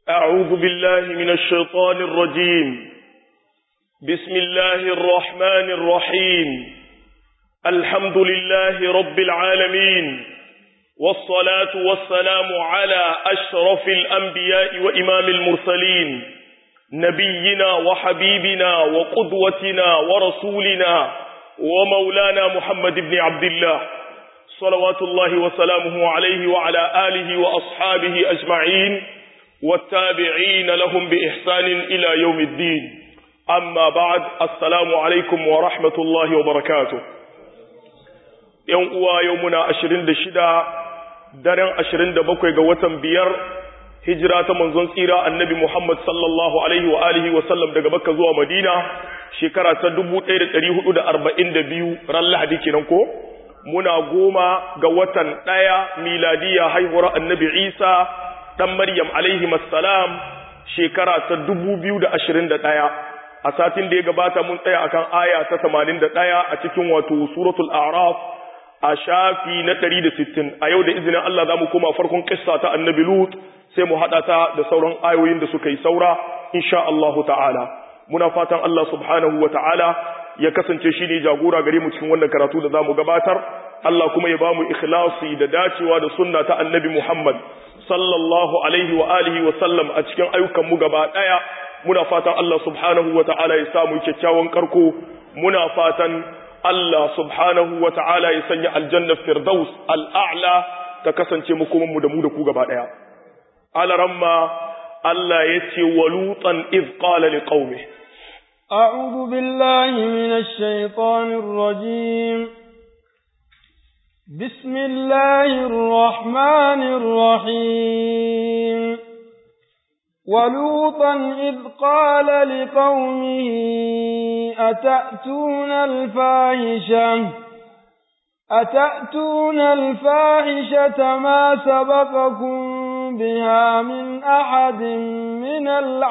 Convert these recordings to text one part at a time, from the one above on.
أعوذ بالله من الشيطان الرجيم بسم الله الرحمن الرحيم الحمد لله رب العالمين والصلاة والسلام على أشرف الأنبياء وإمام المرسلين نبينا وحبيبنا وقدوتنا ورسولنا ومولانا محمد بن عبد الله صلوات الله وسلامه عليه وعلى آله وأصحابه أجمعين والتابعين لهم بإحسان إلى يوم الدين أما بعد السلام عليكم ورحمة الله وبركاته يوم أوا يومنا أشرين دشدا daren ashirin da bakwai ga watan biyar hijira ta manzon tsira annabi Muhammad sallallahu alaihi wa alihi wa sallam daga Makka zuwa Madina shekara ta dubu ɗaya da ɗari hudu da arba'in da biyu ran Lahadi kenan ko muna goma ga watan ɗaya miladiya haihuwar annabi Isa ɗan Maryam alaihi salam shekara ta dubu biyu da ashirin da ɗaya a satin da ya gabata mun tsaya akan aya ta tamanin da ɗaya a cikin wato suratul a'raf a shafi na ɗari da sittin a yau da izinin Allah za mu koma farkon ƙissa ta annabi Lut sai mu haɗa ta da sauran ayoyin da suka yi saura insha Allahu ta'ala muna fatan Allah subhanahu wa ta'ala ya kasance shi ne jagora gare mu cikin wannan karatu da za mu gabatar Allah kuma ya ba mu ikhlasi da dacewa da sunna ta annabi Muhammad sallallahu alaihi wa alihi wa sallam a cikin ayyukan mu gaba ɗaya muna fatan Allah subhanahu wa ta'ala ya samu kyakkyawan karko muna fatan Allah subhanahu wa ta'ala ya sanya aljannar firdaus al'a'la ta kasance makomanmu da mu da ku gaba ɗaya. Alaramma Allah ya ce wa lutan iz qala li qaumi أعوذ بالله من الشيطان الرجيم بسم الله الرحمن الرحيم ولوطا إذ قال لقومه أتأتون الفاحشة أتأتون الفاحشة ما سبقكم بها من أحد من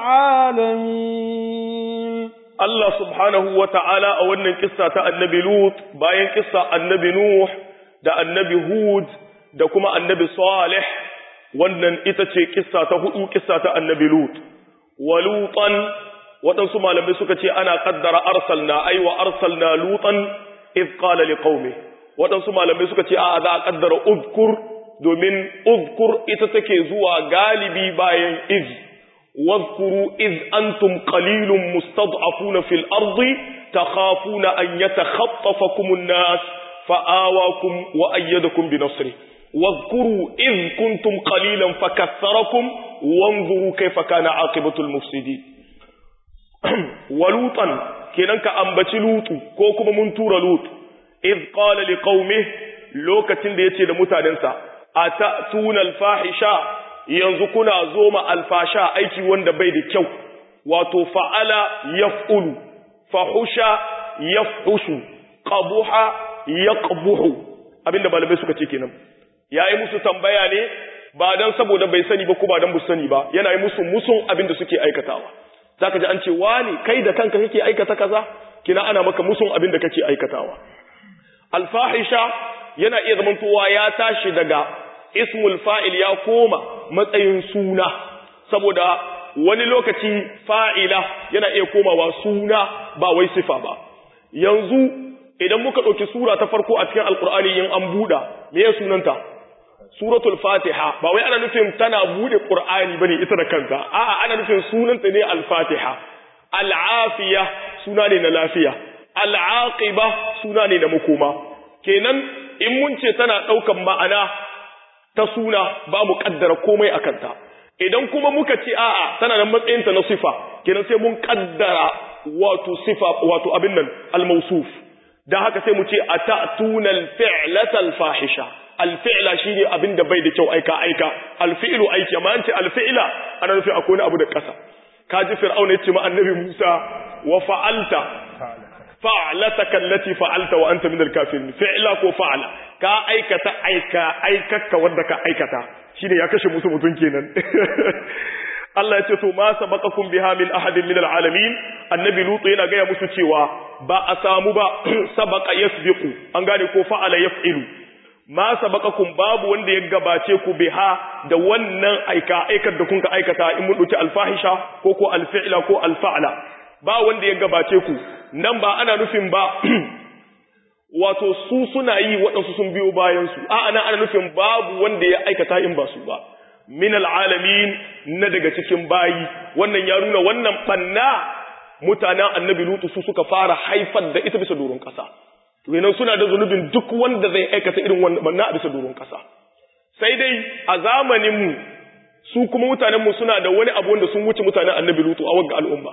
العالمين الله سبحانه وتعالى أولا قصة النبي لوط باين قصة النبي نوح دا النبي هود دا كما النبي صالح wannan ita ce kissa ta hudu kissa ta annabi lut wa lutan waɗansu malamai suka ce ana kaddara arsalna ai wa arsalna lutan iz qala liqaumi waɗansu malamai suka ce a za a kaddara udkur domin udkur ita take zuwa galibi bayan iz واذكروا إذ أنتم قليل مستضعفون في الأرض تخافون أن يتخطفكم الناس فآواكم وأيدكم بنصره واذكروا إذ كنتم قليلا فكثركم وانظروا كيف كان عاقبة المفسدين ولوطا كننك أنبت لوط كوكما منتور لوط إذ قال لقومه لوكة ديتي لمتاننسا أتأتون الفاحشة ينزكنا زوم الفاشا أيكي وند بيد كيو واتو فعل يفعل فحش يفحش قبوح يقبح abinda malamai suka ce kenan ya yi musu tambaya ne ba don saboda bai sani ba ko ba don bu sani ba yana yi musu musun abin da suke aikatawa za ka ji an ce wani kai da kanka kake aikata kaza kina ana maka musun abin da kake aikatawa alfahisha yana iya zamantowa ya tashi daga ismul fa'il ya koma matsayin suna saboda wani lokaci fa'ila yana iya komawa suna ba wai sifa ba yanzu idan muka ɗauki sura ta farko a cikin alkur'ani yin an buɗa me ya sunanta suratul fatiha ba wai ana nufin tana buɗe ƙur'ani bane ita da kanta a'a ana nufin sunanta ne al-fatiha al-afiya suna ne na lafiya al-aqiba suna ne na makoma kenan in mun ce tana ɗaukan ma'ana ta suna ba mu kaddara komai a kanta idan kuma muka ce a'a tana da matsayinta na sifa kenan sai mun kaddara wato sifa wato abin nan al-mawsuf dan haka sai mu ce atatuna al-fi'lata al-fahisha al-fi'la shine abin da bai da kyau aika aika al-fi'lu aiki amma an ce al-fi'la ana nufi akwai wani abu da kasa kaji fir'auna yace ma annabi Musa wa fa'alta fa'lataka allati fa'alta wa anta min al-kafirin fi'la ko fa'ala ka aikata aika aikaka wanda ka aikata shine ya kashe musu mutun kenan Allah ya ce to ma sabaqakum biha min ahadin min alalamin annabi lutu yana gaya musu cewa ba a samu ba sabaqa yasbiqu an gane ko fa'ala yaf'ilu ma sabaqakum babu wanda ya gabace ku biha da wannan aika aikar da kun ka aikata in mun dauki alfahisha ko ko alfi'la ko alfa'la ba wanda ya gabace ku nan ba ana nufin ba wato su suna yi waɗansu sun biyo bayan su a ana ana nufin babu wanda ya aikata in ba su ba min alalamin na daga cikin bayi wannan ya nuna wannan banna mutanen annabi lutu su suka fara haifar da ita bisa doron kasa to suna da zunubin duk wanda zai aikata irin wannan banna a bisa doron kasa sai dai a zamanin mu su kuma mutanen mu suna da wani abu wanda sun wuce mutanen annabi lutu a wagga al'umma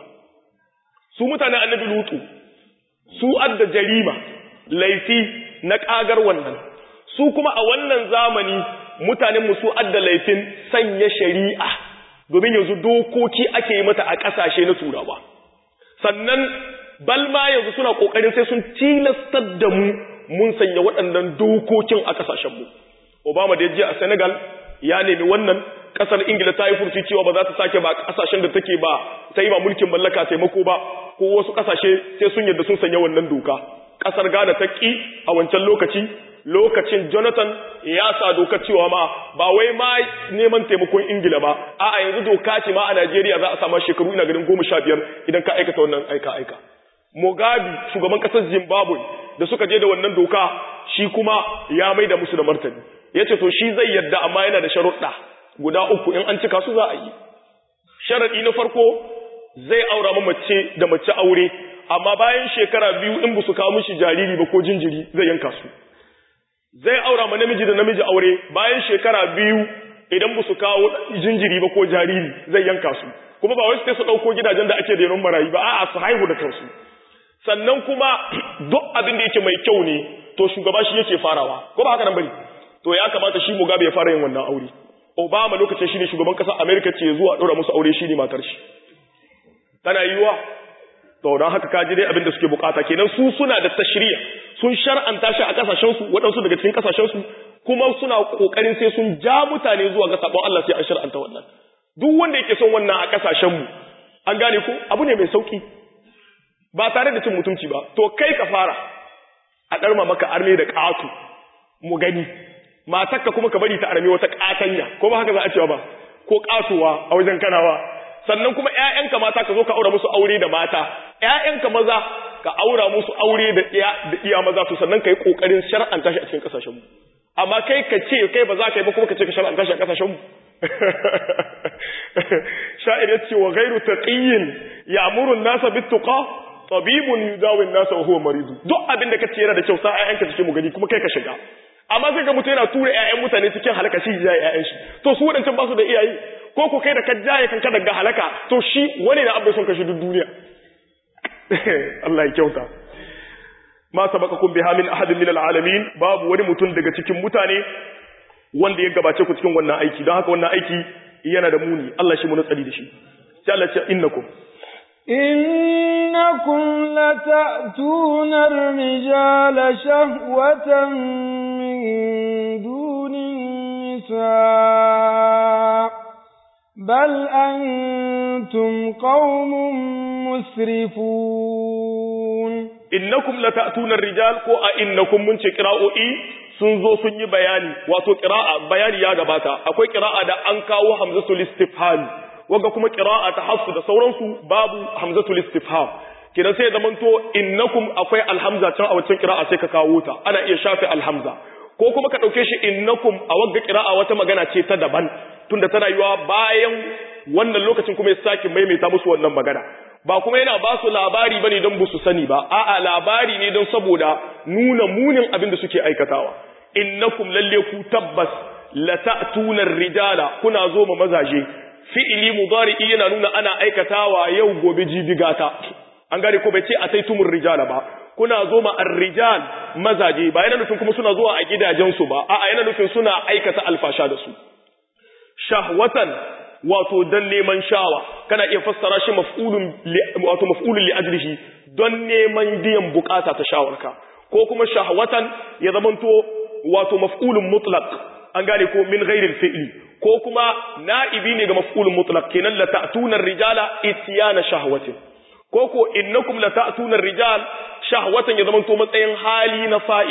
su mutanen annabi lutu su adda jarima laifi na kagar wannan su kuma a wannan zamani mutanen mu su adda laifin sanya shari'a domin yanzu dokoki ake yi mata a ƙasashe na turawa sannan balma yanzu suna ƙoƙarin sai sun tilastar da mu mun sanya waɗannan dokokin a ƙasashenmu obama da ya je a senegal ya nemi wannan ƙasar ingila ta yi furci cewa ba za ta sake ba ƙasashen da take ba ta yi ba mulkin mallaka taimako ba ko wasu ƙasashe sai sun yadda sun sanya wannan doka ƙasar ghana ta ƙi a wancan lokaci lokacin Jonathan ya sa doka cewa ma ba wai ma neman taimakon Ingila ba a'a yanzu doka ce ma a Najeriya za a sama shekaru ina ganin goma sha biyar idan ka aikata wannan aika aika Mugabe shugaban kasar Zimbabwe da suka je da wannan doka shi kuma ya mai da musu da martani ya ce to shi zai yadda amma yana da sharuɗa guda uku in an cika su za a yi sharaɗi na farko zai aura ma mace da mace aure amma bayan shekara biyu in ba su kawo mishi jariri ba ko jinjiri zai yanka su zai aura ma namiji da namiji aure bayan shekara biyu idan ba su kawo jinjiri ba ko jariri zai yanka su kuma ba wasu sai su ɗauko gidajen da ake renon marayu ba a'a su haihu da kansu sannan kuma duk abin da yake mai kyau ne to shugaba shi yake farawa ko ba haka nan bane to ya kamata shi Mugabe ya fara yin wannan aure Obama lokacin shi ne shugaban ƙasar America ce zuwa ɗora musu aure shi ne matar shi tana yiwa to don haka kaji dai abin da suke bukata kenan su suna da tashriya sun shar'anta shi a kasashen su waɗansu daga cikin kasashen su kuma suna kokarin sai sun ja mutane zuwa ga sabon Allah sai an shar'anta wannan duk wanda yake son wannan a kasashen mu an gane ko abu ne mai sauki ba tare da cin mutunci ba to kai ka fara a ɗarma maka arme da ƙatu mu gani matakka kuma ka bari ta arme wata ƙatanya ko ba haka za a cewa ba ko ƙatuwa a wajen kanawa sannan kuma ƴaƴanka mata ka zo ka aura musu aure da mata ƴaƴanka maza ka aura musu aure da iya da iya maza to sannan kai kokarin shar'anta shi a cikin kasashen mu amma kai ka ce kai ba za ka yi ba kuma ka ce ka shar'anta shi a kasashen mu sha'ir yace wa ghairu taqiyyin ya'muru an-nasa bit-tuqa tabibun yudawi an-nasa wa huwa marid duk abin da kace yana da kyau sa ƴaƴanka cikin mu gani kuma kai ka shiga amma sai ga mutum yana tura ƴaƴan mutane cikin halaka shi ya ƴaƴan shi to su wadancan ba su da iyaye ko ku kai da ka jaye kanka daga halaka to shi wani na abin son kashi duk duniya Allah ya kyauta ma sabaqakum biha min ahadin min alalamin babu wani mutum daga cikin mutane wanda ya gabace ku cikin wannan aiki don haka wannan aiki yana da muni Allah shi mu tsari da shi sai Allah ya ce innakum إنكم لتأتون الرجال شهوة من دون النساء بل أنتم قوم مسرفون innakum lata'tuna ar-rijal ko a innakum mun ce qira'o'i sun zo sun yi bayani wato qira'a bayani ya gabata akwai qira'a da an kawo hamzatul istifham wanda kuma qira'a ta hafsu da sauransu babu hamzatul istifham kidan sai zaman to innakum akwai alhamza can a wancan qira'a sai ka kawo ta ana iya shafe alhamza ko kuma ka dauke shi innakum a wagga qira'a wata magana ce ta daban tunda tana yiwa bayan wannan lokacin kuma ya sake maimaita musu wannan magana ba kuma yana ba su labari bane don ba su sani ba a'a labari ne don saboda nuna munin abin da suke aikatawa innakum lalle ku tabbas la ta'tuna rijala kuna zo ma mazaje fi'ili mudari'i yana nuna ana aikatawa yau gobe jibigata an gane ko bai ce ataitumur rijala ba kuna zo ma ar-rijal mazaje ba yana nufin kuma suna zuwa a gidajensu ba a'a yana nufin suna aikata alfasha da su shahwatan wato dan neman shawa kana iya fassara shi maf'ulun wato maf'ulun li ajlihi don neman biyan bukata ta shawarka ko kuma shahwatan ya zamanto wato maf'ulun mutlaq an gane ko min ghairil fi'li ko kuma na'ibi ne ga maf'ulun mutlaq kenan la ta'tuna ar-rijala ityana shahwatin ko ko innakum la ta'tuna ar-rijal shahwatan ya zamanto matsayin hali na fa'ili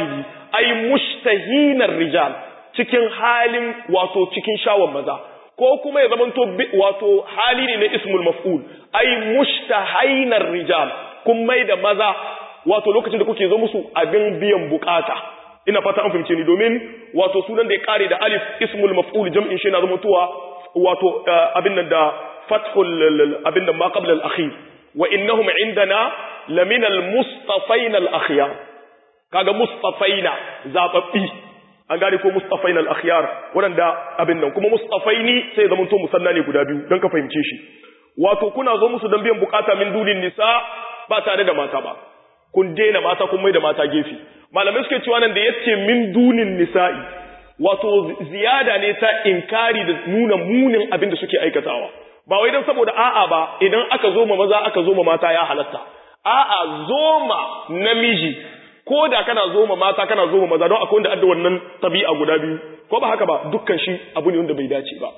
ay mushtahinar rijal cikin halin wato cikin shawon maza ko kuma ya zamanto wato hali ne na ismul maf'ul ay mushtahainar rijal kun mai da maza wato lokacin da kuke zo musu abin biyan bukata ina fata an fahimce ni domin wato sunan da ya kare da alif ismul maf'ul jam'in shi na zamantowa wato abin nan da fathul abin nan ma qabla al akhir wa innahum indana lamina al mustafaina al akhyar kaga mustafaina zababbi an gane ko mustafain al-akhyar waɗanda abin nan kuma mustafaini sai zaman to musanna ne guda biyu don ka fahimce shi wato kuna zo musu don biyan bukata min dunin nisa ba tare da mata ba kun daina mata kun mai da mata gefe malamai suke cewa nan da yace min dunin nisa'i wato ziyada ne ta inkari da nuna munin abin da suke aikatawa ba wai dan saboda a'a ba idan aka zo ma maza aka zo ma mata ya halatta a'a zoma namiji ko da kana zo ma mata kana zo ma maza don akwai wanda adda wannan tabi'a guda biyu ko ba haka ba dukkan shi abu ne wanda bai dace ba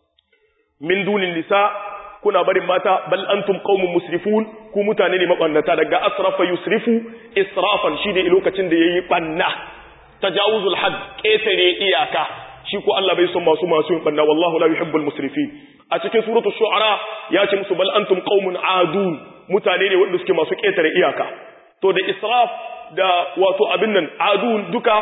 min dunin nisa kuna barin mata bal antum qaumun musrifun ku mutane ne mabannata daga asrafa yusrifu israfan shi ne lokacin da yayi banna tajawuzul hadd ketare iyaka shi ko Allah bai son masu masu yin banna wallahu la yuhibbul musrifin a cikin suratul shu'ara ya ce musu bal antum qaumun adun mutane ne wanda suke masu ketare iyaka to da israf da wato abin nan adun duka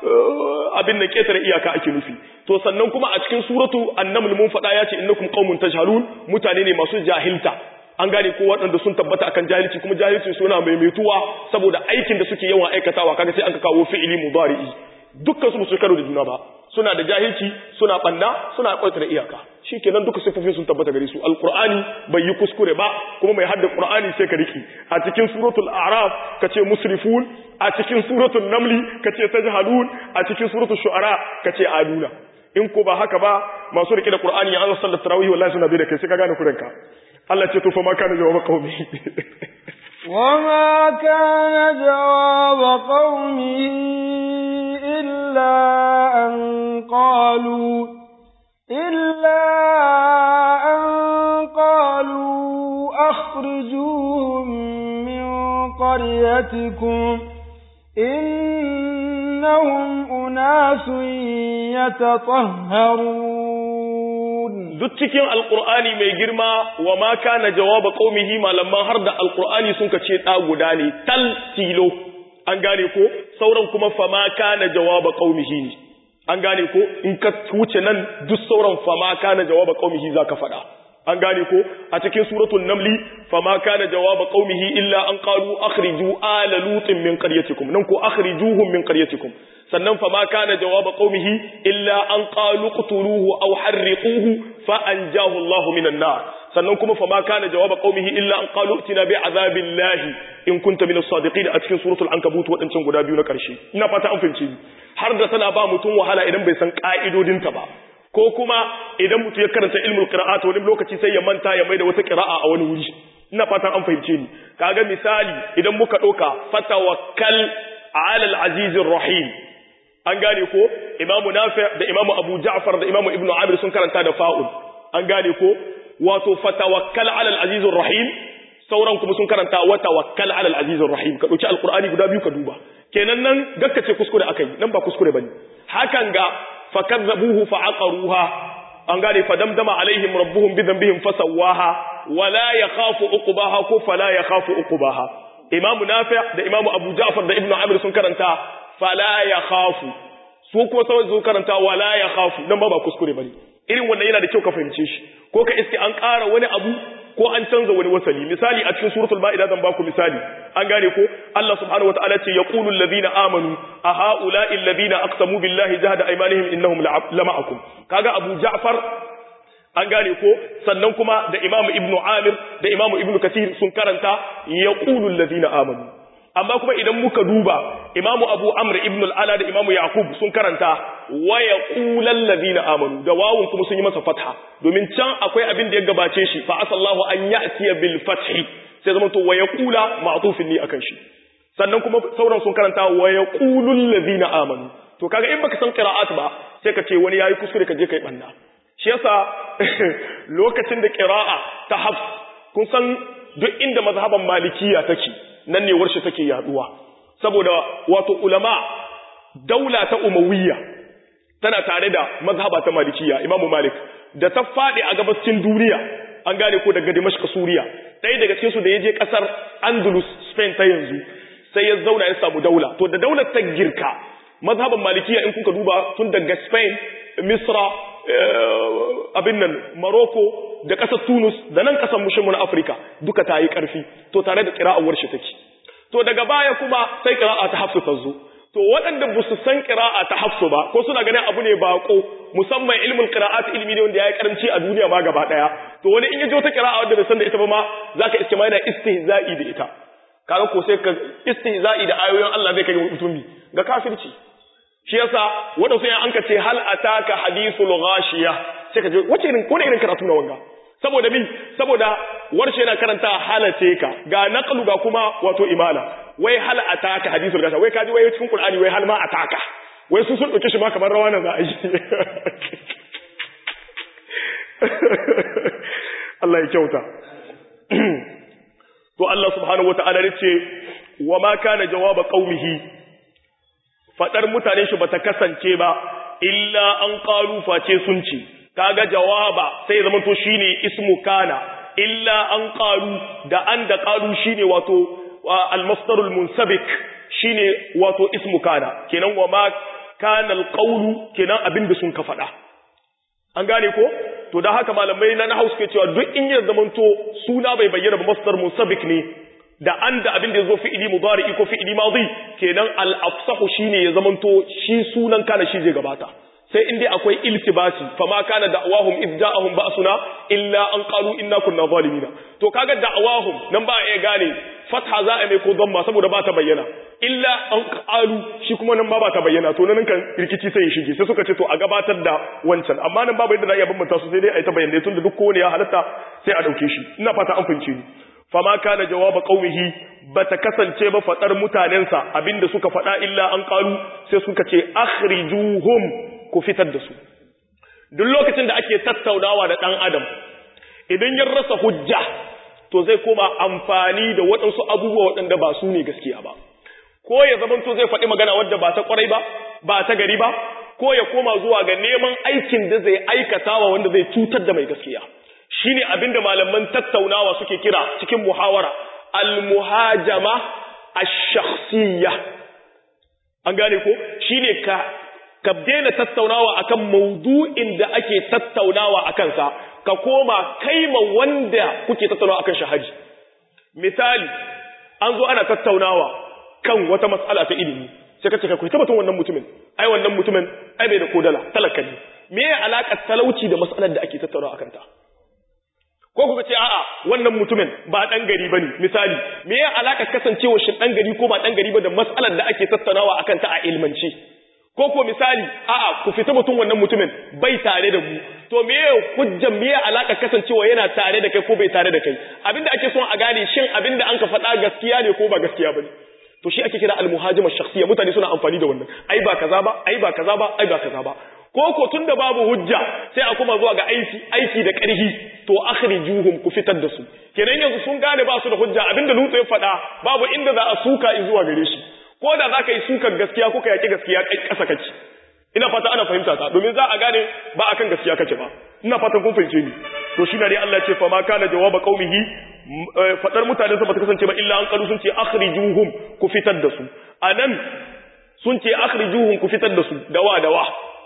abin nan ketare iyaka ake nufi to sannan kuma a cikin suratu annaml mun faɗa ya ce innakum qaumun tajhalun mutane ne masu jahilta an gane ko waɗanda sun tabbata akan jahilci kuma jahilci suna maimaituwa saboda aikin da suke yawan aikatawa kaga sai aka kawo fi'ili mudari'i dukkan su su karo da juna ba suna da jahilci suna banna suna da iyaka shikenan duka sifofin sun tabbata gare su alqur'ani bai yi kuskure ba kuma mai hadda qur'ani sai ka riki a cikin suratul a'raf kace musrifun a cikin suratul namli kace tajhalun a cikin suratul shu'ara kace aduna in ko ba haka ba masu rike da qur'ani ya Allah sallallahu tarawih wallahi suna bai da kai sai ka gane kuranka Allah ce to fa ma kana jawaba qaumi وما كان جواب قومه إلا أن قالوا إلا أن قالوا أخرجوهم من قريتكم إنهم أناس يتطهرون duk cikin alkur'ani mai girma wa ma kana jawaba qaumihi malaman har da alkur'ani sun kace da guda ne tal tilo an gane ko sauran kuma fa ma kana jawaba qaumihi an gane ko in ka wuce nan duk sauran fa ma kana jawaba qaumihi zaka fada an gane ko a cikin suratul namli fa ma kana jawaba qaumihi illa an qalu akhriju ala lutin min qaryatikum nan ko akhrijuhum min qaryatikum sannan fa ma kana jawaba qaumihi illa an qalu qtuluhu aw harriquhu fa anjahu Allah minan nar sannan kuma fa ma kana jawaba qaumihi illa an qalu itina bi azabillahi in kunta minas sadiqin a cikin suratul ankabut wadancan guda biyu na karshe ina fata an fahimce ni har da tana ba mutum wahala idan bai san ka'idodinta ba ko kuma idan mutum ya karanta ilmul qira'at wani lokaci sai ya manta ya maida wata qira'a a wani wuri ina fatan an fahimce ni kaga misali idan muka doka fatawakkal ala al-azizir rahim an gane ko imamu nafi da imamu abu ja'far da imamu ibnu amir sun karanta da fa'ul an gane ko wato fatawakkal ala al-azizir rahim sauran kuma sun karanta wa tawakkal ala al-azizir rahim ka dauki alqur'ani guda biyu ka duba kenan nan gakkace kuskure akai nan ba kuskure bane hakan ga fakazzabuhu fa'aqaruha an gane fadamdama alaihim rabbuhum bi dhanbihim fasawaha wala yakhafu uqbaha ko fala yakhafu uqbaha imamu nafi' da imamu abu ja'far da ibnu amir sun karanta fala yakhafu su kuma sai su karanta wala yakhafu dan ba ba kuskure bane irin wannan yana da kyau ka fahimce shi ko ka iske an ƙara wani abu ko an canza wani wasali misali a cikin suratul ma'ida zan baku misali an gane ko Allah subhanahu wataala ce yaqulu alladhina amanu a haula'i alladhina aqsamu billahi jahada aymanihim innahum lama'akum kaga Abu Ja'far an gane ko sannan kuma da Imam Ibn Amir da Imam Ibn Kathir sun karanta yaqulu alladhina amanu amma kuma idan muka duba Imam Abu Amr ibn al-Ala da Imam Yaqub sun karanta wa yaqulal ladina amanu da wawun kuma sun yi masa fatha domin can akwai abin da ya gabace shi fa asallahu an ya'tiya bil fathi sai zama to wa yaqula ma'tufin ni akan shi sannan kuma sauran sun karanta wa yaqulul ladina amanu to kaga in baka san qira'at ba sai ka ce wani yayi kuskure ka je kai banna shi yasa lokacin da qira'a ta hafs kun san duk inda mazhaban malikiya take nan ne warshe take yaduwa saboda wato ulama daula ta umawiyya tana tare da mazhaba ta malikiya imamu malik da ta faɗi a gabacin duniya an gane ko daga dimashq suriya ɗaya daga cikin su da ya je ƙasar andalus spain ta yanzu sai ya zauna ya samu daula to da daular ta girka mazhaban malikiya in kuka duba tun daga spain misra abin nan morocco da ƙasar tunus da nan ƙasar mushimu na afirka duka ta yi ƙarfi to tare da ƙira'awar shi take to daga baya kuma sai ƙira'a ta hafsu ta zo to waɗanda ba su san ƙira'a ta hafsu ba ko suna ganin abu ne baƙo musamman ilmin ƙira'at ilmi ne wanda ya yi ƙaranci a duniya ma gaba ɗaya to wani in ya ji wata ƙira'a wanda bai san da ita ba ma za ka iske ma yana istihza'i da ita kaga ko sai ka istihza'i da ayoyin Allah zai kai mutumi ga kafirci shi yasa wanda sai an ka ce hal ataka hadithul ghashiya sai ka je wace irin ko irin karatu na wanga saboda bi saboda warshe yana karanta halace ka ga naqlu ga kuma wato imala wai hal ataka hadithul ghashiya wai kaji wai cikin qur'ani wai hal ma ataka wai su sun dauke shi ma kamar rawa nan za a yi Allah ya kyauta to Allah subhanahu wata'ala ya ce wa ma kana jawaba qaumihi fadar mutanen shi bata kasance ba illa an qalu face sun ce kaga jawaba sai zama to shine ismu kana illa an qalu da an da qalu shine wato al-masdarul munsabik shine wato ismu kana kenan wa ma kana al-qawlu kenan abinda sun ka fada an gane ko to da haka malamai na nahwu suke cewa duk in ya zamanto suna bai bayyana ba masdar munsabik ne da an da abin da ya zo fi'ili mudari ko fi'ili madi kenan al-afsahu shine ya zamanto shi sunan kana shi zai gabata sai in dai akwai iltibasi fama kana da'awahum id ja'ahum ba'suna illa an qalu inna kunna zalimina to kaga da'awahum nan ba ya gane fatha za a mai ko dhamma saboda ba ta bayyana illa an qalu shi kuma nan ba ba ta bayyana to nan kan rikici sai ya shige sai suka ce to a gabatar da wancan amma nan babu yadda za a iya bambanta su sai dai a yi ta bayyana tun da duk kowane ya halatta sai a dauke shi ina fata an fahimce ni fama kana jawaba qaumihi bata kasance ba fadar mutanensa abinda suka fada illa an qalu sai suka ce akhrijuhum ku fitar da su duk lokacin da ake tattaunawa da dan adam idan ya rasa hujja to zai koma amfani da waɗansu abubuwa waɗanda ba su ne gaskiya ba ko ya zamanto zai faɗi magana wadda ba ta ƙwarai ba ba ta gari ba ko ya koma zuwa ga neman aikin da zai aikatawa wanda zai cutar da mai gaskiya shine abinda malaman tattaunawa suke kira cikin muhawara al-muhajama ash-shakhsiyya an gane ko shine ka ka daina tattaunawa akan maudu'in da ake tattaunawa akan sa ka koma kaima wanda kuke tattaunawa akan shahaji misali an zo ana tattaunawa kan wata mas'ala ta ilimi sai ka ce ka kuita batun wannan mutumin ai wannan mutumin ai bai da kodala talaka ne me ya alaka talauci da mas'alar da ake tattaunawa akan ta ko kuka ce a'a wannan mutumin ba dan gari bane misali me ya alaka kasancewa shi dan gari ko ba dan gari ba da mas'alar da ake tattaunawa akan ta a ilmance ko ko misali a'a ku fita mutum wannan mutumin bai tare da mu to me ya hujjan me ya alaka kasancewa yana tare da kai ko bai tare da kai abinda ake son a gane shin abinda an ka faɗa gaskiya ne ko ba gaskiya bane to shi ake kira al-muhajima shakhsiyya mutane suna amfani da wannan ai ba kaza ba ai ba kaza ba ai ba kaza ba ko ko tunda babu hujja sai a kuma zuwa ga aiki aiki da ƙarfi to akhrijuhum ku fitar da su kenan yanzu sun gane ba su da hujja abinda Lutu ya faɗa babu inda za a suka zuwa gare shi ko da za ka yi sukar gaskiya ko ka yaki gaskiya kai ƙasa kace ina fata ana fahimta ta domin za a gane ba akan gaskiya kace ba ina fatan kun fahimce ni to shi ne dai Allah ya ce fa ma kana jawaba qaumihi fadar mutane sa bata kasance ba illa an kalu sun ce akhrijuhum ku fitar da su anan sun ce akhrijuhum ku fitar da su dawa dawa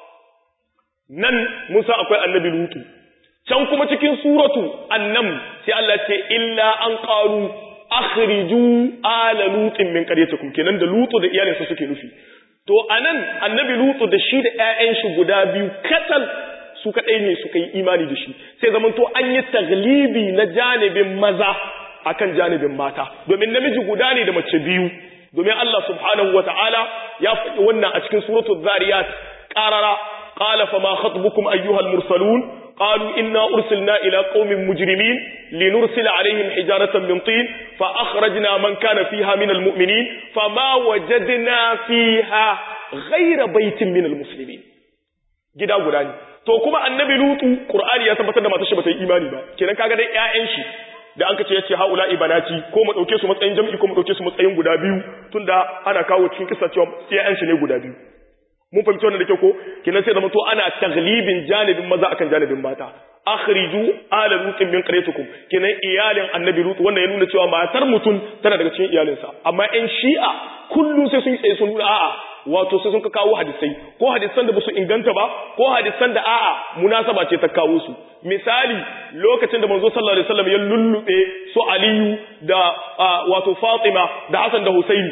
nan Musa akwai annabi Lutu can kuma cikin suratu annam sai Allah ce illa an qalu akhriju ala lutin min qaryatikum kenan da Lutu da iyalinsa suke nufi to anan annabi Lutu da shi da ƴaƴan shi guda biyu katal su kadai ne suka yi imani da shi sai zaman to an yi taglibi na janibin maza akan janibin mata domin namiji guda ne da mace biyu domin Allah subhanahu wataala ya faɗi wannan a cikin suratul zariyat qarara قال فما خطبكم أيها المرسلون قالوا إنا أرسلنا إلى قوم مجرمين لنرسل عليهم حجارة من طين فأخرجنا من كان فيها من المؤمنين فما وجدنا فيها غير بيت من المسلمين gida guda ne to kuma annabi lutu qur'ani ya tabbatar da matar shi bata yi imani ba kenan kaga dai ƴaƴan shi da an kace yace haula ibanati ko mu dauke su matsayin jam'i ko mu dauke su matsayin guda biyu tunda ana kawo cikin kissa cewa ƴaƴan shi ne guda biyu mun fahimci wannan da kyau ko kinan sai zama to ana taglibin janibin maza akan janibin mata akhriju ala lutin min qaryatikum kinan iyalin annabi lut wannan ya nuna cewa matar mutum tana daga cikin iyalinsa amma in shi'a kullu sai sun yi tsaye sun nuna a'a wato sai sun ka kawo hadisai ko hadisan da ba su inganta ba ko hadisan da a'a munasaba ce ta kawo su misali lokacin da manzo sallallahu alaihi wasallam ya lullube su aliyu da wato fatima da hasan da husaini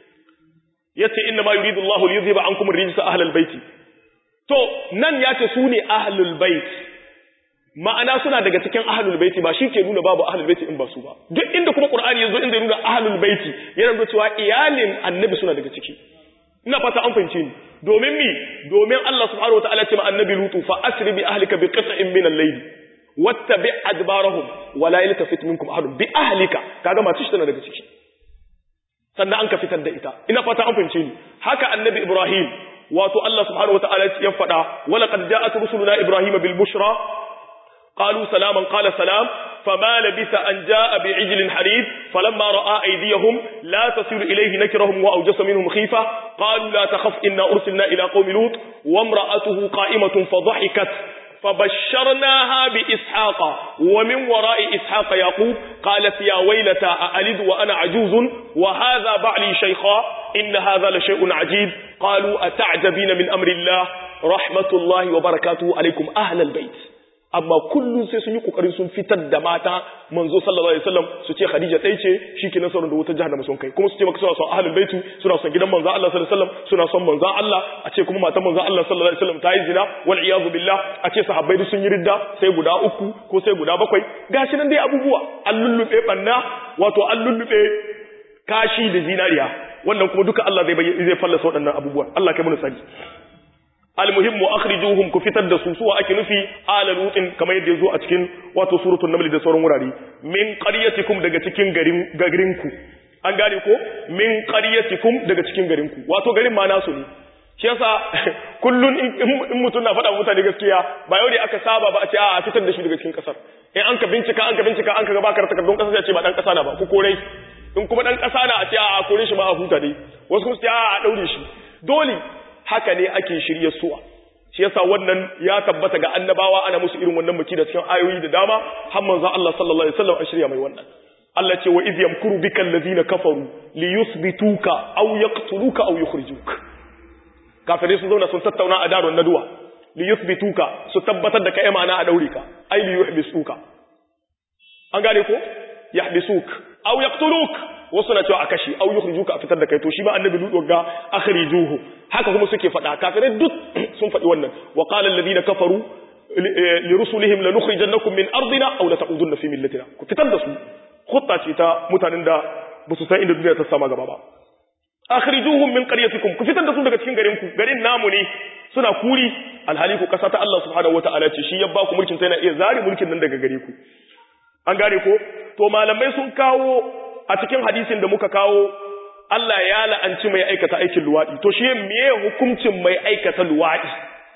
yace inna ma yuridu Allahu li yuzhiba ankum ar-rijsa ahlal bait to nan yace su ne ahlul bait ma'ana suna daga cikin ahlul bait ba shi ke nuna babu ahlul bait in ba su ba duk inda kuma qur'ani yazo inda ya nuna ahlul bait yana nuna cewa iyalin annabi suna daga ciki ina fata an fahimce ni domin mi domin Allah subhanahu wataala ce ma annabi lutu fa asri bi ahlika bi qit'in min al-layl wattabi adbarahum wa la yaltafit minkum ahad bi ahlika kaga mace shi tana daga ciki sannan an ka fitar da ita ina fata an fahimce ni haka annabi ibrahim wato Allah subhanahu wataala ya faɗa wala qad ja'at rusuluna ibrahim bil bushra qalu salaman qala salam فما لبث أن جاء بعجل حريف فلما رأى أيديهم لا تصل إليه نكرهم وأوجس منهم خيفة قالوا لا تخف إنا أرسلنا إلى قوم لوط وامرأته قائمة فضحكت فبشرناها بإسحاق ومن وراء إسحاق يعقوب قالت يا ويلتى أألد وأنا عجوز وهذا بعلي شيخا إن هذا لشيء عجيب قالوا أتعجبين من أمر الله رحمة الله وبركاته عليكم أهل البيت amma kullum sai sun yi kokarin sun fitar da mata manzo sallallahu alaihi wasallam su ce Khadija dai ce shike nasarar da wutar jahannama sun kai kuma su ce maka suna son ahlul baitu suna son gidan manzo Allah sallallahu alaihi wasallam suna son manzo Allah a ce kuma matan manzo Allah sallallahu alaihi wasallam ta yi zina wal iyadu billah a ce sahabbai sun yi ridda sai guda uku ko sai guda bakwai gashi nan dai abubuwa an lullube banna wato an lullube kashi da zinariya wannan kuma duka Allah zai bayyana zai fallasa waɗannan abubuwan Allah kai mu sani almuhimmu akhrijuhum ku fitar da su suwa ake nufi ala lutin kamar yadda yazo a cikin wato suratul naml da sauran wurare min qaryatikum daga cikin garin garin ku an gane ko min qaryatikum daga cikin garin ku wato garin ma nasu ne shi yasa kullun in mutun na faɗa mutane gaskiya ba yau ne aka saba ba a ce a fitar da shi daga cikin kasar in an ka bincika an ka bincika an ka ga baka takardun kasar sai a ce ba dan kasa na ba ku kore in kuma dan kasa na a ce a kore shi ma a huta dai wasu kuma su ce a daure shi dole haka ne ake shirye suwa shi yasa wannan ya tabbata ga annabawa ana musu irin wannan muki da cikin ayoyi da dama har manzon Allah sallallahu alaihi wasallam an shirya mai wannan Allah ce wa idh yamkuru bika allazina kafaru li yuthbituka aw yaqtuluka aw yukhrijuk kafirai sun zauna sun tattauna a darun naduwa li yuthbituka su tabbatar da kai ma'ana a daure ka ai li yuhbisuka an gane ko yahbisuk aw yaqtuluk wasu na cewa a kashe au yukhrijuka a fitar da kai to shi ba annabi lutu ga akhrijuhu haka kuma suke faɗa kafirai duk sun faɗi wannan wa qala alladhina kafaru li rusulihim lanukhrijannakum min ardina aw lata'udunna fi millatina ku fitar da su khutta ce ta mutanen da ba su san inda duniya ta sama gaba ba akhrijuhum min qaryatikum ku fitar da su daga cikin garin ku garin namu ne suna kuri alhali ku kasa ta Allah subhanahu wataala ce shi ya ba ku mulkin ta yana iya zari mulkin nan daga gare ku an gane ko to malamai sun kawo a cikin hadisin da muka kawo Allah ya la'anci mai aikata aikin luwaɗi to shi meye hukuncin mai aikata luwaɗi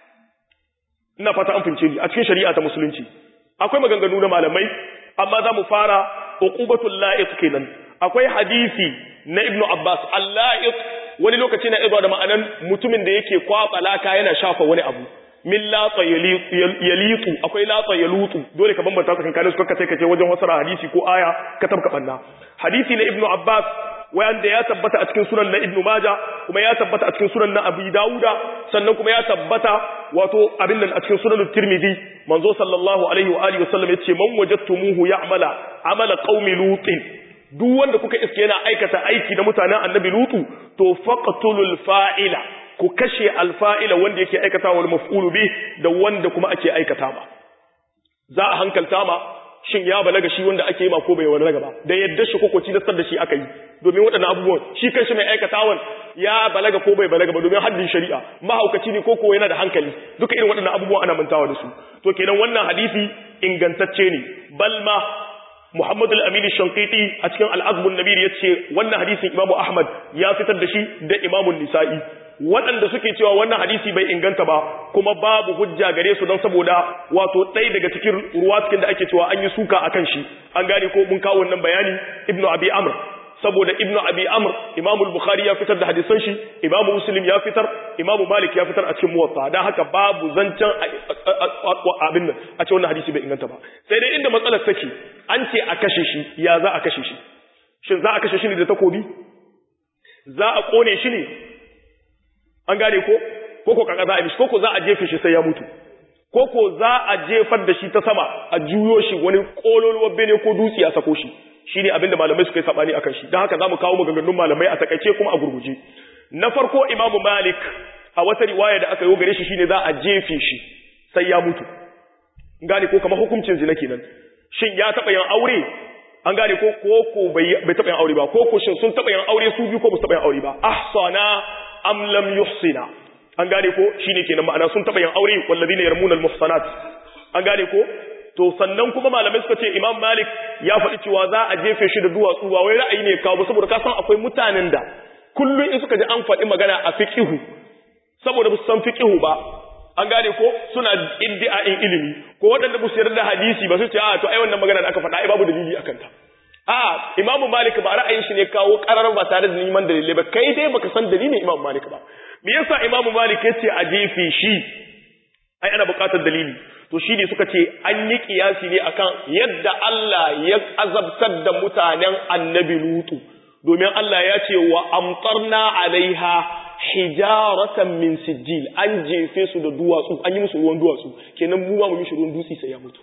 ina fata an fince ni a cikin shari'a ta musulunci akwai maganganu na malamai amma za mu fara uqubatul la'iq kenan akwai hadisi na ibnu abbas al-la'iq wani lokaci na izuwa da ma'anan mutumin da yake kwaba laka yana shafa wani abu min latsa yalitu akwai latsa yalutu dole ka bambanta tsakanin su kakka sai ka ce wajen wasara hadisi ko aya ka tabka banna hadisi na ibnu abbas wanda ya tabbata a cikin sunan na ibnu maja kuma ya tabbata a cikin sunan na abi dauda sannan kuma ya tabbata wato abin nan a cikin sunan tirmidhi manzo sallallahu alaihi wa alihi wasallam yace man wajadtumuhu ya'mala amala qaumi lutin duk wanda kuka iske yana aikata aiki na mutanen annabi lutu to faqtulul fa'ila ku kashe alfa'ila wanda yake aikata wal maf'ulu bi da wanda kuma ake aikata ba za a hankalta ma shin ya balaga shi wanda ake yi ma ko bai balaga ba da yadda shi kokoci da da shi aka yi domin waɗannan abubuwan shi kanshi mai aikatawan ya balaga ko bai balaga ba domin haddin shari'a mahaukaci ne ko ko yana da hankali duka irin waɗannan abubuwan ana mantawa da su to kenan wannan hadisi ingantacce ne balma Muhammad al-Amin shankiti a cikin al-Azbun Nabir yace wannan hadisin Imam Ahmad ya fitar da shi da Imam Nisa'i waɗanda suke cewa wannan hadisi bai inganta ba kuma babu hujja gare su don saboda wato ɗaya daga cikin ruwa cikin da ake cewa an yi suka a kan shi an gane ko mun kawo wannan bayani ibnu abi amr saboda ibnu abi amr imam al-bukhari ya fitar da hadisan shi imam muslim ya fitar imam malik ya fitar a cikin muwatta dan haka babu zancen abin nan a ce wannan hadisi bai inganta ba sai dai inda matsalar take an ce a kashe shi ya za a kashe shi shin za a kashe shi ne da takobi za a kone shi ne an gane ko koko kaka za a mishi koko za a jefe shi sai ya mutu koko za a jefar da shi ta sama a juyo shi wani kololuwar bene ko dutse a sako shi shine abinda malamai suka yi sabani akan shi dan haka zamu kawo maganganun malamai a takaice kuma a gurguje na farko imamu malik a wata riwaya da aka yi gare shi shine za a jefe shi sai ya mutu gane ko kamar hukuncin zina kenan shin ya taba yin aure an gane ko ko ko bai taba yin aure ba ko ko shin sun taba yin aure su biyu ko ba su taba yin aure ba ahsana am lam yuhsina an gane ko shine kenan ma'ana sun taba yin aure wallazina yarmuna almuhsanat an gane ko to sannan kuma malamai suka ce Imam Malik ya faɗi cewa za a jefe shi da duwatsu ba wai ra'ayi ne kawo saboda ka san akwai mutanen da kullun in suka ji an faɗi magana a fiqihu saboda ba su san fiqihu ba an gane ko suna iddia'in ilimi ko waɗanda ba su yarda da hadisi ba su ce a to ai wannan magana da aka faɗa ai babu dalili akan ta a Imam Malik ba ra'ayin shi ne kawo karar ba tare da neman dalilai ba kai dai baka san dalilin Imam Malik ba me yasa Imam Malik yace a jefe shi ai ana buƙatar dalili to shi ne suka ce an yi kiyasi ne akan yadda Allah ya azabtar da mutanen annabi Lutu domin Allah ya ce wa amtarna alaiha hijaratan min sijil an jefe su da duwatsu an yi musu ruwan duwatsu kenan mu ma mu mishi ruwan dutse sai ya mutu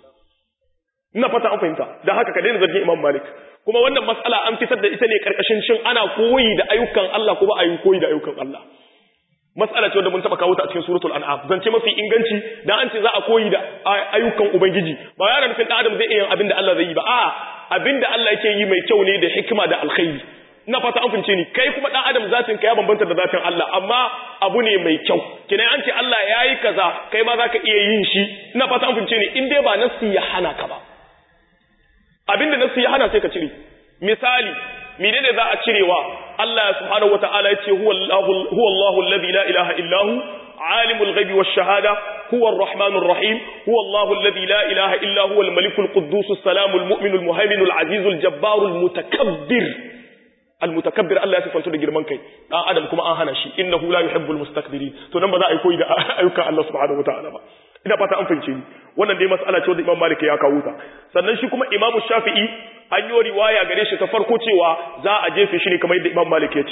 ina fata an fahimta dan haka ka daina zargin Imam Malik kuma wannan mas'ala an fitar da ita ne karkashin shin ana koyi da ayyukan Allah ko ba a yi koyi da ayyukan Allah mas'ala ce wanda mun taba kawo ta a cikin suratul an'am zance mafi inganci dan an ce za a koyi da ayyukan ubangiji ba yana nufin dan adam zai iya abin da Allah zai yi ba a abin da Allah yake yi mai kyau ne da hikima da alkhairi ina fata an fince ni kai kuma dan adam zatin ka ya bambanta da zatin Allah amma abu ne mai kyau kina an ce Allah yayi kaza kai ma zaka iya yin shi ina fata an fince ni in dai ba nasi ya hana ka ba abinda nasi ya hana sai ka cire misali menene za a cirewa Allah subhanahu wataala yace huwa Allahu huwa Allahu alladhi la ilaha illa hu alimul ghaibi wash shahada huwa arrahmanur rahim huwa Allahu alladhi la ilaha illa huwa al-malikul quddus as-salamul mu'minul muhaiminul azizul jabbarul mutakabbir al-mutakabbir Allah ya sifanto da girman kai dan adam kuma an hana shi innahu la yuhibbul mustakbirin to nan ba za a yi koyi da ayyukan Allah subhanahu wataala ba ina fata an fahimce ni wannan dai mas'ala ce wanda Imam Malik ya kawo ta sannan shi kuma Imam Shafi'i an yi riwaya gare shi ta farko cewa za a jefe shi ne kamar yadda Imam Malik ya ce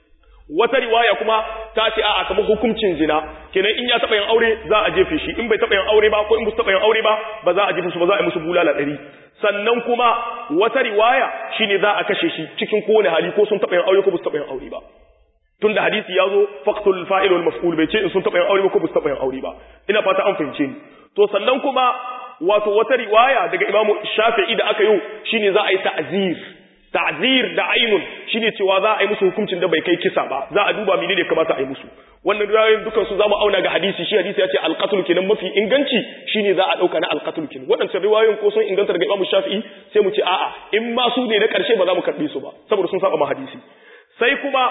wata riwaya kuma ta ce a'a kamar hukuncin zina kenan in ya taba yin aure za a jefe shi in bai taba yin aure ba ko in ba taba yin aure ba ba za a jefe su ba za a yi musu bulala ɗari sannan kuma wata riwaya shine za a kashe shi cikin kowane hali ko sun taba yin aure ko ba su taba yin aure ba tunda hadisi ya zo faqtul fa'il wal maf'ul bai ce in sun taba yin aure ba ko ba su taba yin aure ba ina fata an fahimce ni to sannan kuma wato wata riwaya daga Imam Shafi'i da aka yi shine za a yi ta'zir ta'zir da ainun shine cewa za a yi musu hukuncin da bai kai kisa ba za a duba menene kamata a yi musu wannan riwayoyin dukan su zamu auna ga hadisi shi hadisi ya ce alqatl kenan mafi inganci shine za a dauka na alqatl kenan wadannan riwayoyin ko sun inganta daga Imam Shafi'i sai mu ce a'a in ma su ne na karshe ba za mu karbe su ba saboda sun saba ma hadisi sai kuma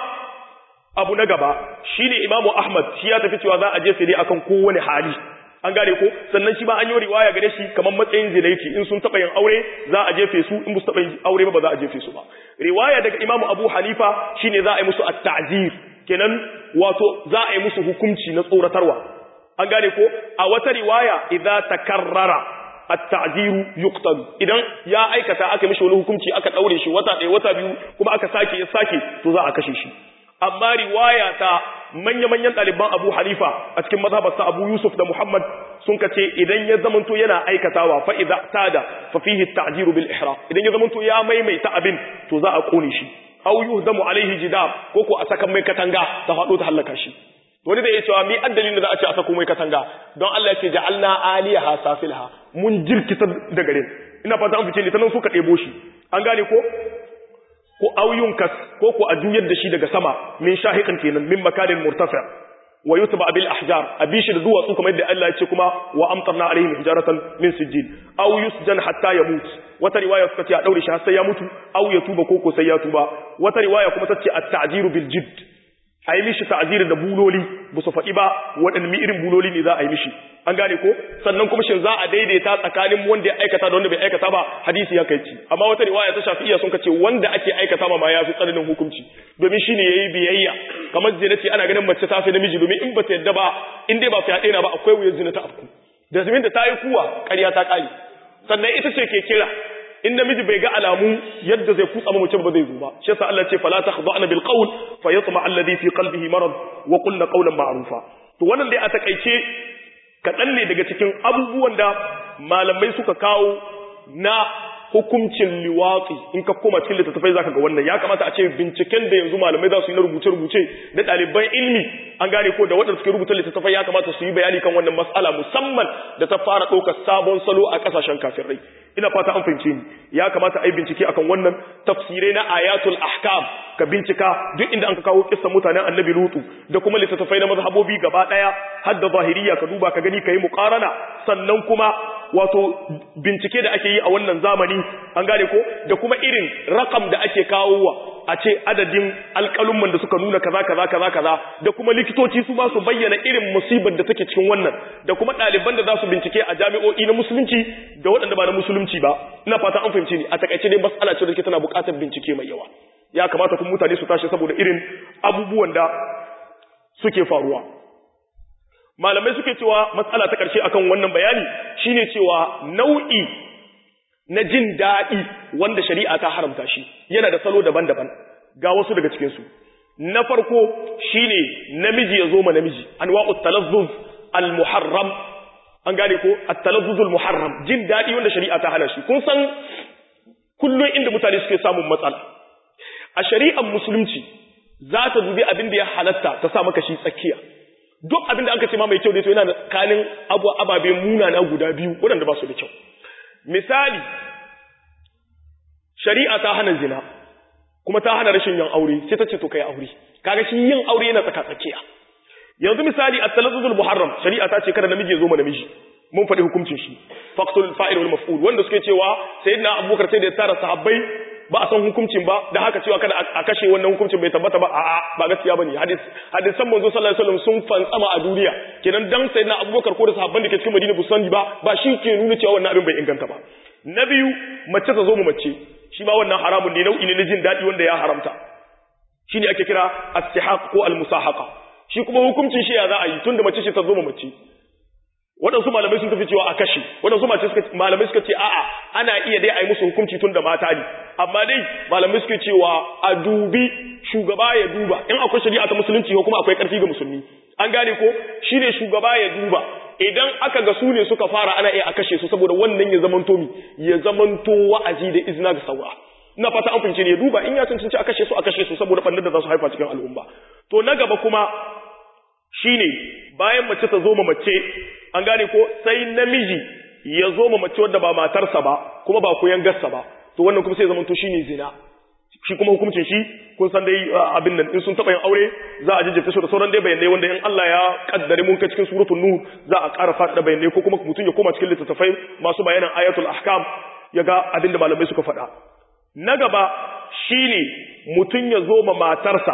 abu na gaba shine Imam Ahmad shi ya tafi cewa za a je sai dai akan kowane hali an gane ko sannan shi ba an yi riwaya gare shi kamar matsayin zina yake in sun taba yin aure za a jefe su in ba su taba yin aure ba ba za a jefe su ba riwaya daga Imam Abu Hanifa shine za a yi musu at-ta'zir kenan wato za a yi musu hukunci na tsoratarwa an gane ko a wata riwaya idza takarrara at-ta'ziru yuqtal idan ya aikata aka mishi wani hukunci aka daure shi wata ɗaya wata biyu kuma aka sake ya sake to za a kashe shi amma riwaya ta manya-manyan ɗaliban Abu Hanifa a cikin mazhabarsa Abu Yusuf da Muhammad sun kace idan ya zamanto yana aikatawa fa idza tada fa fihi at-ta'jiru bil ihraq idan ya zamanto ya maimaita abin to za a kone shi aw yuhdamu alaihi jidab ko ko a saka mai katanga ta fado ta halaka shi wani da ya cewa mi addalin da za a ce a sako mai katanga don Allah ya ce ja'alna aliyaha safilha mun jirkita da garin ina fata an fice ne tanan suka ɗebo shi an gane ko ko auyun kas ko ko a juyar da shi daga sama min shahiqin kenan min makanin murtafi wa yutba bil ahjar abishi da duwatsu kamar yadda Allah ya ce kuma wa amtarna alaihim hijaratan min sijil aw yusjan hatta yamut wata riwaya suka ce a daure shi har sai ya mutu aw ya tuba ko ko sai ya tuba wata riwaya kuma tace at-ta'jiru bil jidd a yi mishi ta'aziri da buloli ba su faɗi ba waɗanne irin buloli ne za a yi mishi an gane ko sannan kuma shin za a daidaita tsakanin wanda ya aikata da wanda bai aikata ba hadisi ya kai ci amma wata riwaya ta shafi'iyya sun kace wanda ake aikata ma ma ya fi tsananin hukunci domin shine yayi biyayya kamar zina ce ana ganin mace ta fi namiji domin in ba ta yadda ba in dai ba fyaɗe na ba akwai wuyar zina ta afku da zimin da ta yi kuwa ƙarya ta ƙare sannan ita ce ke kira in namiji bai ga alamu yadda zai kutsa mu mutum ba zai zo ba shi yasa Allah ce fala takhda'na bil qawl fa yatma alladhi fi qalbihi marad wa qulna qawlan ma'rufa to wannan dai a takaice kaɗan ne daga cikin abubuwan da malamai suka kawo na hukuncin liwatsi in ka koma cikin littattafai zaka ga wannan ya kamata a ce binciken da yanzu malamai za su yi na rubuce-rubuce da ɗaliban ilmi an gane ko da waɗanda suke rubuta littattafai ya kamata su yi bayani kan wannan mas'ala musamman da ta fara ɗaukar sabon salo a ƙasashen kafirai ina fata an fahimce ni ya kamata a yi bincike akan wannan tafsirai na ayatul ahkam ka bincika duk inda an ka kawo kissan mutanen annabi lutu da kuma littattafai na mazhabobi gaba ɗaya har da zahiriya ka duba ka gani ka yi muƙarana sannan kuma wato bincike da ake yi a wannan zamani an gane ko da kuma irin rakam da ake kawowa a ce adadin alƙalumman da suka nuna kaza kaza kaza kaza da kuma likitoci su ba su bayyana irin musibar da take cikin wannan da kuma ɗaliban da za su bincike a jami'o'i na musulunci da waɗanda ba na musulunci ba ina fata an fahimci ni a takaice dai mas'ala ce da take tana buƙatar bincike mai yawa ya kamata kuma mutane su tashi saboda irin abubuwan da suke faruwa malamai suke cewa matsala ta ƙarshe akan wannan bayani shine cewa nau'i na jin daɗi wanda shari'a ta haramta shi yana da salo daban-daban ga wasu daga cikinsu na farko shine namiji ya zo ma namiji anwa'ut talazzuz al-muharram an gane ko at-talazzuz al-muharram jin daɗi wanda shari'a ta hana shi kun san kullum inda mutane suke samun matsala a shari'ar musulunci za ta dubi abin da ya halatta ta sa maka shi tsakiya duk abin da aka ce ma mai kyau ne to yana da kanin abu ababe munana guda biyu waɗanda ba su da kyau misali shari'a ta hana zina kuma ta hana rashin yin aure sai ta ce to kai aure kaga shi yin aure yana tsaka tsakiya yanzu misali at-talazzuzul muharram shari'a ta ce kada namiji ya zo ma namiji mun faɗi hukuncin shi faqtul fa'il wal maf'ul wanda suke cewa sayyidina abubakar sai da ya tara sahabbai ba a san hukuncin ba da haka cewa kada a kashe wannan hukuncin bai tabbata ba a'a ba gaskiya bane hadis hadisan manzo sallallahu alaihi wasallam sun fantsama a duniya kenan dan sayyidina abubakar ko da sahabban da ke cikin madina bu sani ba ba shi ke nuna cewa wannan abin bai inganta ba na biyu mace ta zo mu mace shi ma wannan haramun ne nau'i ne na jin daɗi wanda ya haramta shine ake kira as-sihaq ko al-musahaqa shi kuma hukuncin shi ya za a yi tunda mace ce ta zo mu mace waɗansu malamai sun tafi cewa a kashe waɗansu malamai suka ce a'a ana iya dai a yi musu hukunci tun da mata ne amma dai malamai suka cewa a dubi shugaba ya duba in akwai shari'a ta musulunci ko kuma akwai ƙarfi ga musulmi an gane ko shi ne shugaba ya duba idan aka ga su ne suka fara ana iya a kashe su saboda wannan ya zamanto mi ya zamanto wa'azi da izina ga saura ina fata an fince ne ya duba in ya cancanci a kashe su a kashe su saboda ɓannar da za su haifa cikin al'umma to na gaba kuma shine bayan mace ta zo ma mace an gane ko sai namiji ya zo ma mace wadda ba matarsa ba kuma ba koyan gassa ba to wannan kuma sai zaman to shine zina shi kuma hukuncin shi kun san dai abin nan in sun taba yin aure za a jajjafe su da sauran dai bayanai wanda in Allah ya kaddare mun kai cikin suratul nur za a ƙara faɗa bayanai ko kuma mutum ya koma cikin littattafai masu bayanan ayatul ahkam ya ga abin da malamai suka faɗa na gaba shine mutum ya zo ma matarsa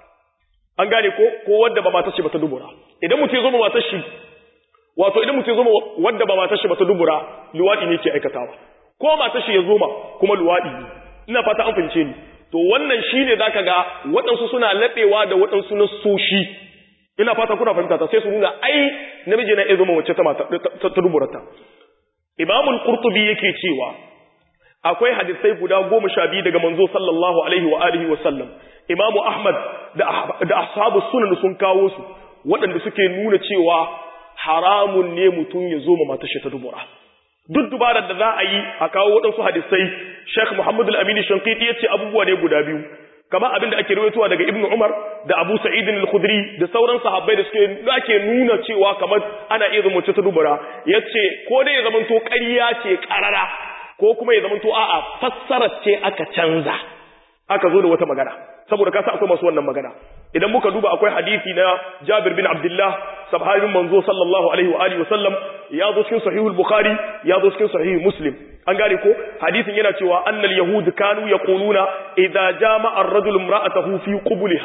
an gane ko ko wadda ba matar shi ba ta dubura idan mutum ya zo ma matar shi wato idan mutum ya zo ma wadda ba matar shi ba ta dubura luwadi ne ke aikatawa ko matar shi ya zo ma kuma luwadi ne ina fata an fahimce ni to wannan shine zaka ga waɗansu suna laɓewa da waɗansu na soshi ina fata kuna fahimta ta sai su nuna ai namiji na iya zo ma wacce ta mata ta duburata imamul qurtubi yake cewa akwai hadisai guda goma sha biyu daga manzo sallallahu alaihi wa alihi wa sallam imamu ahmad da ashabu sunan sun kawo su waɗanda suke nuna cewa haramun ne mutum ya zo ma matashi ta dubura duk dubarar da za a yi a kawo waɗansu hadisai sheikh muhammad al-amini shankiti ya ce abubuwa ne guda biyu kama abin da ake rawaitowa daga ibnu umar da abu sa'id al-khudri da sauran sahabbai da suke ake nuna cewa kamar ana iya zama ta dubura yace ko dai ya zamanto ƙarya ce ƙarara ko kuma ya zamanto a'a fassarar ce aka canza aka zo da wata magana saboda kasa akwai masu wannan magana idan muka duba akwai hadisi na Jabir bin Abdullah sahabin manzo sallallahu alaihi wa alihi wasallam ya zo cikin sahihul bukhari ya zo cikin sahih muslim an gane ko hadisin yana cewa annal yahud kanu yaquluna idza jama'a ar-rajul imra'atahu fi qubulha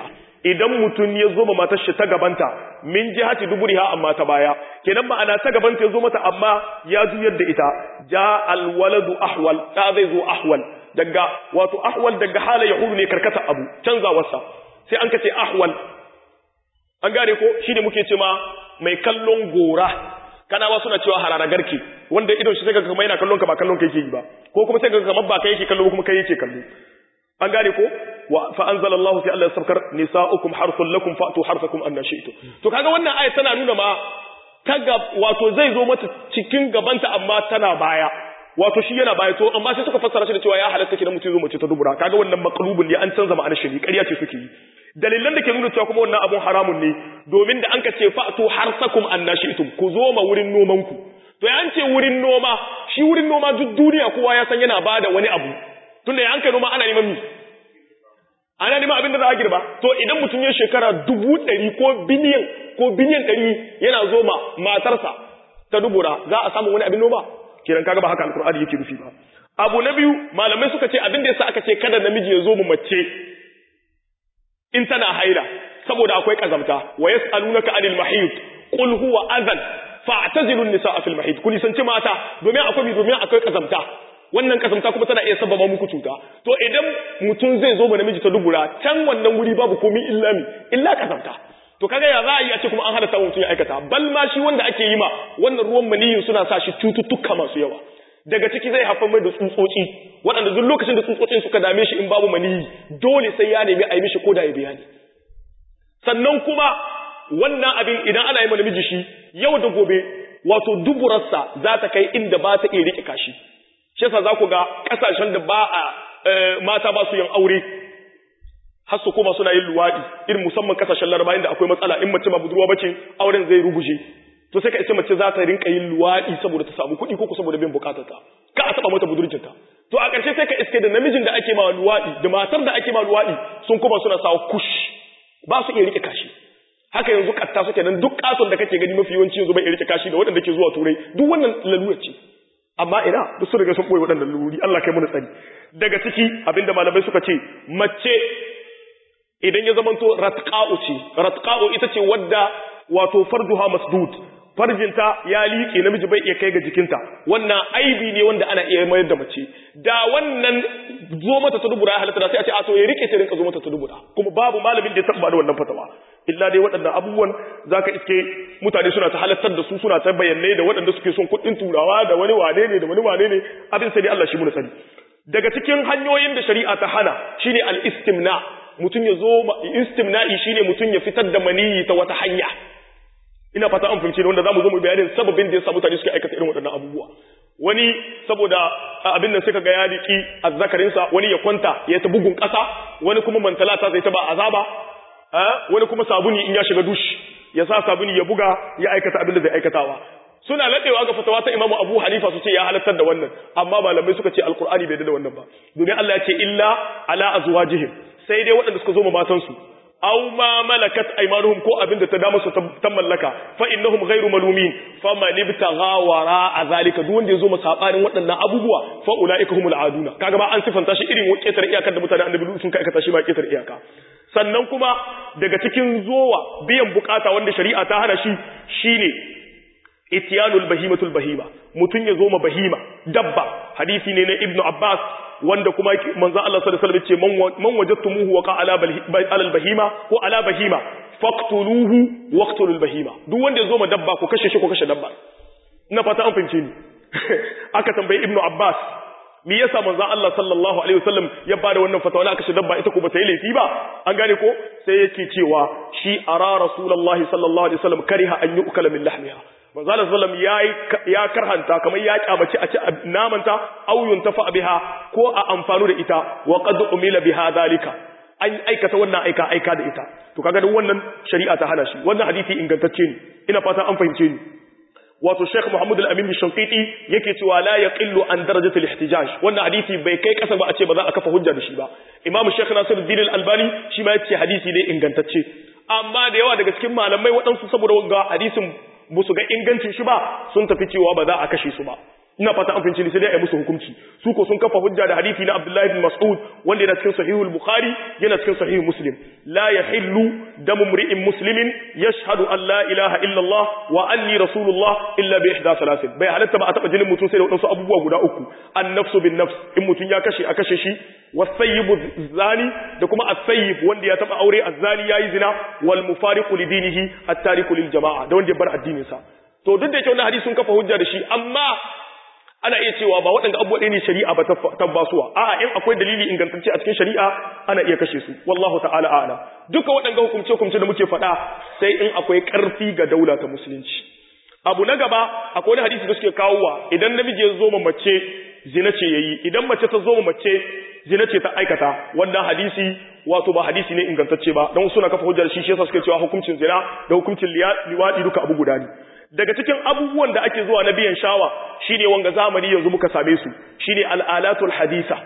idan mutum ya zo ma matar shi ta gabanta min jihati duburiha amma ta baya kenan ma'ana ta gabanta ya zo mata amma ya juyar da ita ja alwaladu ahwal da zai zo ahwal daga wato ahwal daga hala yahudu ne karkata abu canzawarsa sai an kace ahwal an gane ko shine muke ce ma mai kallon gora kanawa suna cewa harara garke wanda idon shi sai kaga kamar yana kallon ka ba kallon ka yake yi ba ko kuma sai kaga kamar ba kai yake kallo kuma kai yake kallo an gane ko wa fa anzalallahu fi Allah sabkar nisaukum harthul lakum fa'tu harthakum anna shi'tu to kaga wannan ayat tana nuna ma kaga wato zai zo mata cikin gabanta amma tana baya wato shi yana baya to amma sai suka fassara shi da cewa ya halatta kidan mutum zo mace ta dubura kaga wannan maqlubun ne an canza ma'anar shi ƙarya ce suke yi dalilan da ke nuna cewa kuma wannan abun haramun ne domin da an ka ce fa'tu harsakum annashitum ku zo ma wurin noman ku to ya an ce wurin noma shi wurin noma duk duniya kowa ya san yana bada wani abu tunda ya an kai noma ana neman mi ana neman abin da za a girba to idan mutum ya shekara dubu ɗari ko biliyan ko biliyan ɗari yana zo ma matarsa ta dubura za a samu wani abin noma kiran kaga ba haka alkur'ani yake nufi ba abu na biyu malamai suka ce abin da yasa aka ce kada namiji ya zo mu mace in tana haila saboda akwai kazamta wa yas'alunaka anil mahid qul huwa adhan fa'tazilu an-nisaa fil mahid kun sanci mata domin akwai domin akwai kazamta wannan kazamta kuma tana iya sababa muku cuta to idan mutum zai zo ma namiji ta dubura can wannan wuri babu komai illa mi illa kazamta to kaga ya za a yi a ce kuma an halatta mutum ya aikata bal ma shi wanda ake yi ma wannan ruwan maniyin suna sa shi cututtuka masu yawa daga ciki zai haifar mai da tsutsotsi waɗanda duk lokacin da tsutsotsin suka dame shi in babu maniyi dole sai ya nemi a yi mishi koda ya bayani sannan kuma wannan abin idan ana yi ma namiji shi yau da gobe wato duburarsa za ta kai inda ba ta iya riƙe kashi shi yasa za ku ga ƙasashen da ba a mata ba su yin aure har su koma suna yin luwaɗi irin musamman kasashen laraba inda akwai matsala in mace ba budurwa bace auren zai ruguje to sai ka ce mace za ta rinka yin luwaɗi saboda ta samu kuɗi ko saboda bin bukatarta ka a taɓa mata budurcinta to a ƙarshe sai ka iske da namijin da ake ma luwaɗi da matar da ake ma luwaɗi sun koma suna sawa kush ba su iya rike kashi haka yanzu katta suke nan duk katon da kake gani mafi yawanci yanzu bai iya rike kashi da waɗanda ke zuwa turai duk wannan lalura ce amma ina duk sun riga sun ɓoye waɗannan lalurori Allah kai mana tsari daga ciki abinda malamai suka ce mace idan ya zamanto ratqa'u ce ratqa'u ita ce wadda wato farduha masdud farjinta ya liƙe namiji bai iya kai ga jikinta wannan aibi ne wanda ana iya mayar da mace da wannan zo mata ta dubura ya halatta da sai a ce a to ya rike ta rinka zo mata ta dubura kuma babu malamin da ya taba da wannan fatawa illa dai waɗannan abubuwan zaka iske mutane suna ta halattar da su suna ta bayanai da waɗanda suke son kuɗin turawa da wani wane ne da wani wane ne abin sai dai Allah shi mu sani daga cikin hanyoyin da shari'a ta hana shine al-istimna mutum ya zo istimna'i shine mutum ya fitar da maniyi ta wata hanya ina fata an fahimce wanda zamu zo mu bayanin sababin da yasa mutane suke aikata irin waɗannan abubuwa wani saboda abin nan suka ga ya riki azzakarin sa wani ya kwanta ya ta bugun ƙasa wani kuma mantalata zai ta ba azaba wani kuma sabuni in ya shiga dushi ya sa sabuni ya buga ya aikata abin da zai aikatawa suna ladewa ga fatawa ta Imam Abu Hanifa su ce ya halartar da wannan amma malamai suka ce alqur'ani bai da wannan ba domin Allah ya ce illa ala azwajihim sai dai waɗanda suka zo ma matansu aw ma malakat aymanuhum ko abin da ta dama su ta mallaka fa innahum ghayru malumin faman ibtagha wara azalika duk wanda yazo masabarin waɗannan abubuwa fa ulaika humul aduna kaga ba an sifanta shi irin ketar iyakar da mutane annabi sun kai aikata shi ba ketar iyaka sannan kuma daga cikin zowa biyan bukata wanda shari'a ta hana shi shine itiyanul bahimatul bahima mutun ya zo ma bahima dabba hadisi ne na ibnu abbas wanda kuma manzo Allah sallallahu alaihi wasallam yace man wajadtumuhu waqa ala al bahima ko ala bahima faqtuluhu waqtulul bahima duk wanda ya zo ma dabba ko kashe shi ko kashe dabba ina fata an fahimce ni aka tambayi ibnu abbas me yasa manzo Allah sallallahu alaihi wasallam ya bada wannan fatawa na kashe dabba ita ko bata yi laifi ba an gane ko sai yake cewa shi ara rasulullahi sallallahu alaihi wasallam kariha an yu'kala min lahmiha manzo Allah sallallahu alaihi ya karhanta kamar ya kyamace a ci namanta aw yuntafa biha ko a amfanu da ita wa qad umila biha dalika an aikata wannan aika aika da ita to kaga duk wannan shari'a ta hana shi wannan hadisi ingantacce ne ina fata an fahimce ni wato Sheikh Muhammad Al-Amin Shanqiti yake cewa la yaqillu an darajati al-ihtijaj wannan hadisi bai kai kasa ba a ce ba za a kafa hujja da shi ba Imam Sheikh Nasiruddin Al-Albani shi ma yace hadisi ne ingantacce amma da yawa daga cikin malamai waɗansu saboda wanga hadisin ba su ga ingancin shi ba sun tafi cewa ba za a kashe su ba ina fata an fahimci sai dai a musu hukunci su ko sun kafa hujja da hadisi na Abdullah ibn Mas'ud wanda yana cikin sahihul Bukhari yana cikin sahih Muslim la yahillu damu mri'in muslimin yashhadu an la ilaha illa Allah wa anni rasulullah illa bi ihda salasin bai halatta ba a taba jinin mutum sai da wadansu abubuwa guda uku an-nafsu bin nafs in mutum ya kashe a kashe shi was-sayyibu zani da kuma as-sayyib wanda ya taba aure az-zani yayi zina wal mufariqu li dinihi at-tariku lil jama'a da wanda ya bar addinin sa to duk da yake wannan hadisi sun kafa hujja da shi amma ana iya cewa ba waɗanda abubuwa ɗaya ne shari'a ba tabbasuwa a'a in akwai dalili ingantacce a cikin shari'a ana iya kashe su wallahu ta'ala a'lam duka waɗanda hukumce hukumce da muke faɗa sai in akwai ƙarfi ga daula ta musulunci abu na gaba akwai wani hadisi da suke kawowa idan namiji ya zo ma mace zina ce yayi idan mace ta zo ma mace zina ce ta aikata wannan hadisi wato ba hadisi ne ingantacce ba don suna kafa hujjar shi shi yasa suke cewa hukuncin zina da hukuncin liwadi duka abu guda ne daga cikin abubuwan da ake zuwa na biyan shawa shine wanga zamani yanzu muka same su shine al'alatul hadisa